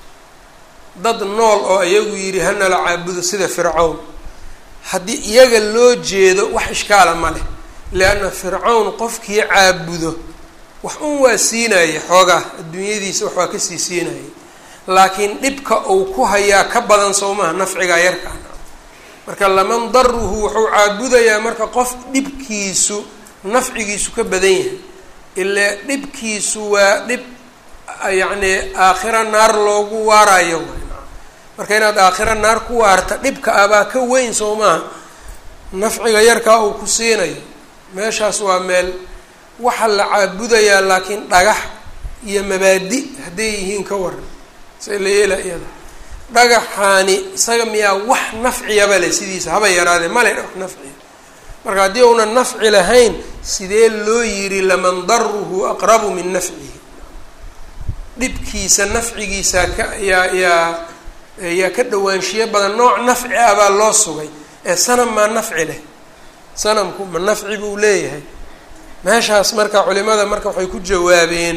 dad nool oo iyagu yidhi hana la caabudo sida fircawn haddii iyaga loo jeedo wax ishkaala ma leh lianna fircawn qofkii caabudo wax un waa siinaya xoogaa adduunyadiisa wax waa kasii siinaya laakiin dhibka uu ku hayaa ka badan soo maha nafcigaa yarkaa marka laman daruhu wuxuu caabudayaa marka qof dhibkiisu nafcigiisu ka badan yahay ilaa dhibkiisu waa dhib yacni aakhira naar loogu waarayo marka inaad aakhira naar ku waarta dhibka abaa ka weyn soo maaha nafciga yarkaa uu ku siinayo meeshaas waa meel waxaa la caabudayaa laakiin dhagax iyo mabaadi hadday yihiin ka waran say la yeela iyada dhagaxaani isaga miyaa wax nafciyaba leh sidiisa haba yaraadee male wax nafciya marka haddii uunan nafci lahayn sidee loo yiri laman daruhu aqrabu min nafcihi dhibkiisa nafcigiisa ka yaa yaa yaa ka dhawaanshiyo badan nooc nafci ah baa loo sugay ee sanam maa nafci leh sanamku ma nafci buu leeyahay meeshaas marka culimada marka waxay ku jawaabeen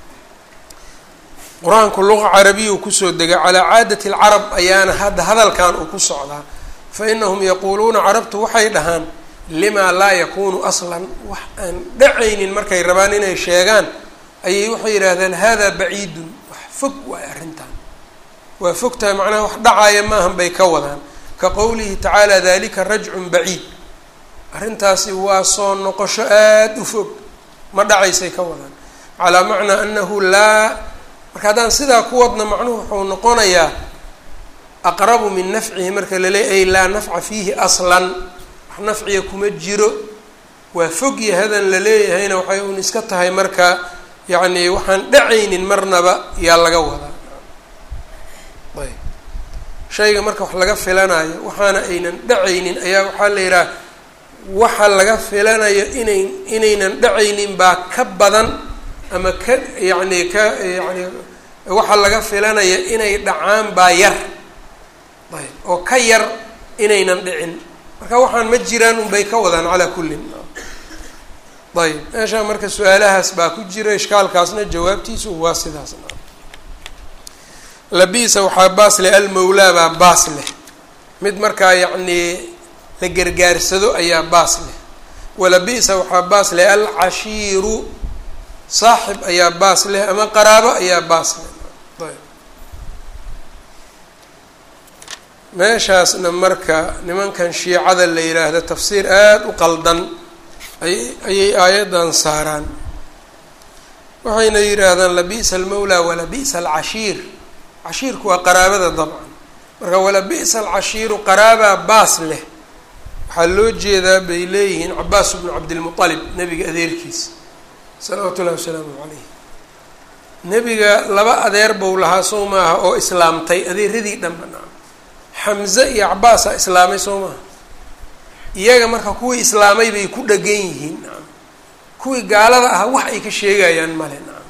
qur-aanku luqa carabiya uu kusoo degay calaa caadati alcarab ayaana hadda hadalkan uu ku socdaa fa inahum yaquuluuna carabtu waxay dhahaan limaa laa yakunu aslan wax aan dhacaynin markay rabaan inay sheegaan ayay waxay yidhaahdaan hada baciidun wax fog waay arrintan waa fog tahay macnaha wax dhacaaya maahan bay ka wadaan ka qowlihi tacaala dalika rajcun baciid arrintaasi waa soo noqosho aada u fog ma dhacaysay ka wadaan calaa macnaa anahu laa marka haddaan sidaa ku wadna macnuhu wuxuu noqonayaa aqrabu min nafcihi marka laleey ay laa nafca fiihi aslan wax nafciga kuma jiro waa fog yahadan la leeyahayna waxay un iska tahay marka yacni waxaan dhacaynin marnaba yaa laga wadaa ayb shayga marka wax laga filanayo waxaana aynan dhacaynin ayaa waxaa la yidhaha waxa laga filanayo inay inaynan dhacaynin baa ka badan ama ka yacni ka yani waxa laga filanaya inay dhacaan baa yar ayb oo ka yar inaynan dhicin marka waxaan ma jiraan unbay ka wadaan calaa kullin ayb meeshaa marka su-aalahaas baa ku jira ishkaalkaasna jawaabtiisu waa sidaas labisa waxaa baas leh almawlaa baa baas leh mid markaa yacnii la gargaarsado ayaa baas leh walabisa waxaa baas leh alcashiiru saaxib ayaa baas leh ama qaraabo ayaa baas leh ayb meeshaasna marka nimankan shiicada la yidhaahdo tafsiir aada u qaldan ay ayay aayaddan saaraan waxayna yidhaahdaan labisa almawlaa walabisa alcashiir cashiirku waa qaraabada dabcan marka walabisa alcashiiru qaraabaa baas leh waxaa loo jeedaa bay leeyihiin cabaas bnu cabdilmualib nebiga adeerkiisa salawaatu ullahi wasalaamu calayh nebiga laba adeer bou lahaa soo maaha oo islaamtay adeeradii dhanba naam xamze iyo cabaasaa islaamay soo maaha iyaga marka kuwii islaamay bay ku dhagan yihiin naam kuwii gaalada ah wax ay ka sheegayaan male naam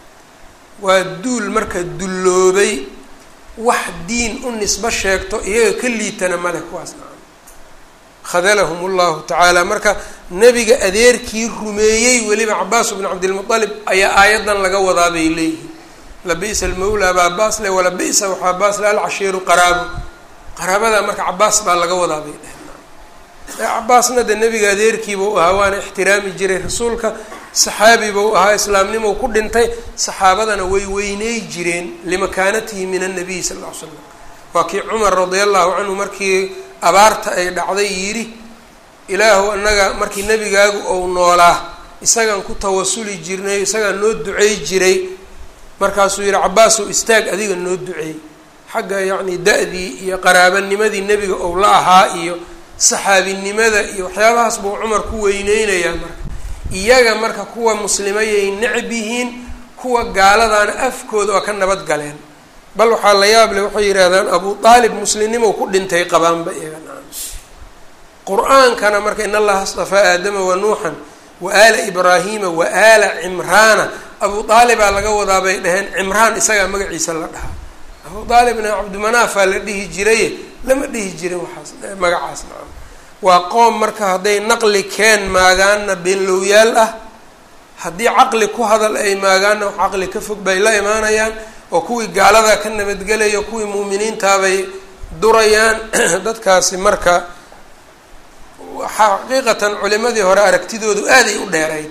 waa duul marka dulloobay wax diin u nisbo sheegto iyaga ka liitana male kuwaas naam khadalahum llahu tacaala marka nebiga adeerkii rumeeyey weliba cabaas bnu cabdilmualib ayaa aayaddan laga wadaa bay leeyihiin labisa almawlaa baa baas le walabisa waxaa baas le alcashiiru qaraabo qaraabada marka cabaas baa laga wadaa bay dheheen cabaasna de nebiga adeerkiibau ahaa waana ixtiraami jiray rasuulka saxaabi bau ahaa islaamnimou ku dhintay saxaabadana way weyney jireen limakaanatihi min annabiy sal ll ly slam waa kii cumar radia allahu canhu markii abaarta ay dhacday yidhi ilaahu annaga markii nebigaagu ou noolaa isagaan ku tawasuli jirnay isagaan noo ducey jiray markaasuu yidhi cabaasow istaag adiga noo duceey xagga yacni da-dii iyo qaraabanimadii nebiga ou la ahaa iyo saxaabinimada iyo waxyaabahaas buu cumar ku weyneynayaa marka iyaga marka kuwa muslimayay necb yihiin kuwa gaaladaana afkooda oo ka nabad galeen bal waxaa la yaab leh waxay yidhaahdaan abu aalib muslimnimow ku dhintay qabaanba iyaga nacam qur-aankana marka in allaha astafaa aadama wa nuuxan wa aala ibraahiima wa aala cimraana abu aalibaa laga wadaa bay dhaheen cimraan isagaa magaciisa la dhahaa abu aalibna cabdimanaafaa la dhihi jiraye lama dhihi jirin waxaas magacaas nacam waa qoom marka hadday naqli keen maagaanna beenlowyaal ah haddii caqli ku hadal ay maagaanna wax caqli ka fog bay la imaanayaan oo kuwii gaalada ka nabadgelaya kuwii muuminiintaabay durayaan dadkaasi marka xaqiiqatan culimadii hore aragtidoodu aaday u dheerayd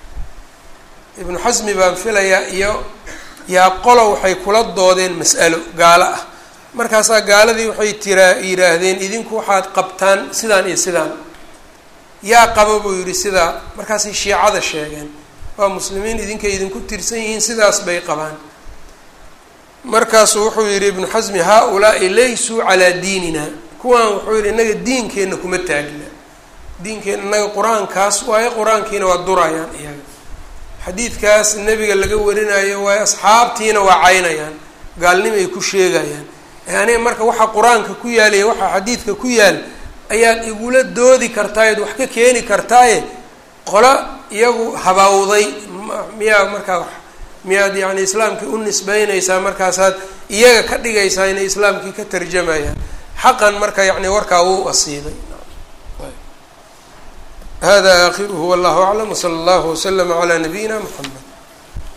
ibnu xasmi baan filayaa iyo yaa qolo waxay kula doodeen mas'alo gaalo ah markaasaa gaaladii waxay tiraa yidhaahdeen idinku waxaad qabtaan sidaan iyo sidaan yaa qaba buu yidhi sidaa markaasay shiicada sheegeen waa muslimiin idinkay idinku tirsan yihiin sidaas bay qabaan markaasuu wuxuu yidhi ibnu xasmi haa-ulaai laysuu calaa diinina kuwaan wuxuu yidhi innaga diinkeenna kuma taagna diinkeenna innaga qur-aankaas waayo qur-aankiina waa durayaan iyaga xadiidkaas nebiga laga warinayo waayo asxaabtiina waa caynayaan gaalnimo ay ku sheegayaan aniga marka waxaa qur-aanka ku yaalaya waxaa xadiidka ku yaal ayaad igula doodi kartaayoad wax ka keeni kartaaye qola iyagu habawday miyaa markaa miyaad yacni islaamkii u nisbeynaysaa markaasaad iyaga ka dhigaysaa inay islaamkii ka tarjamayaan xaqan marka yacni warkaa wuu asiibay hada aakhiruhu wallahu aclam wsala allahu waslama calaa nabiyina mxamed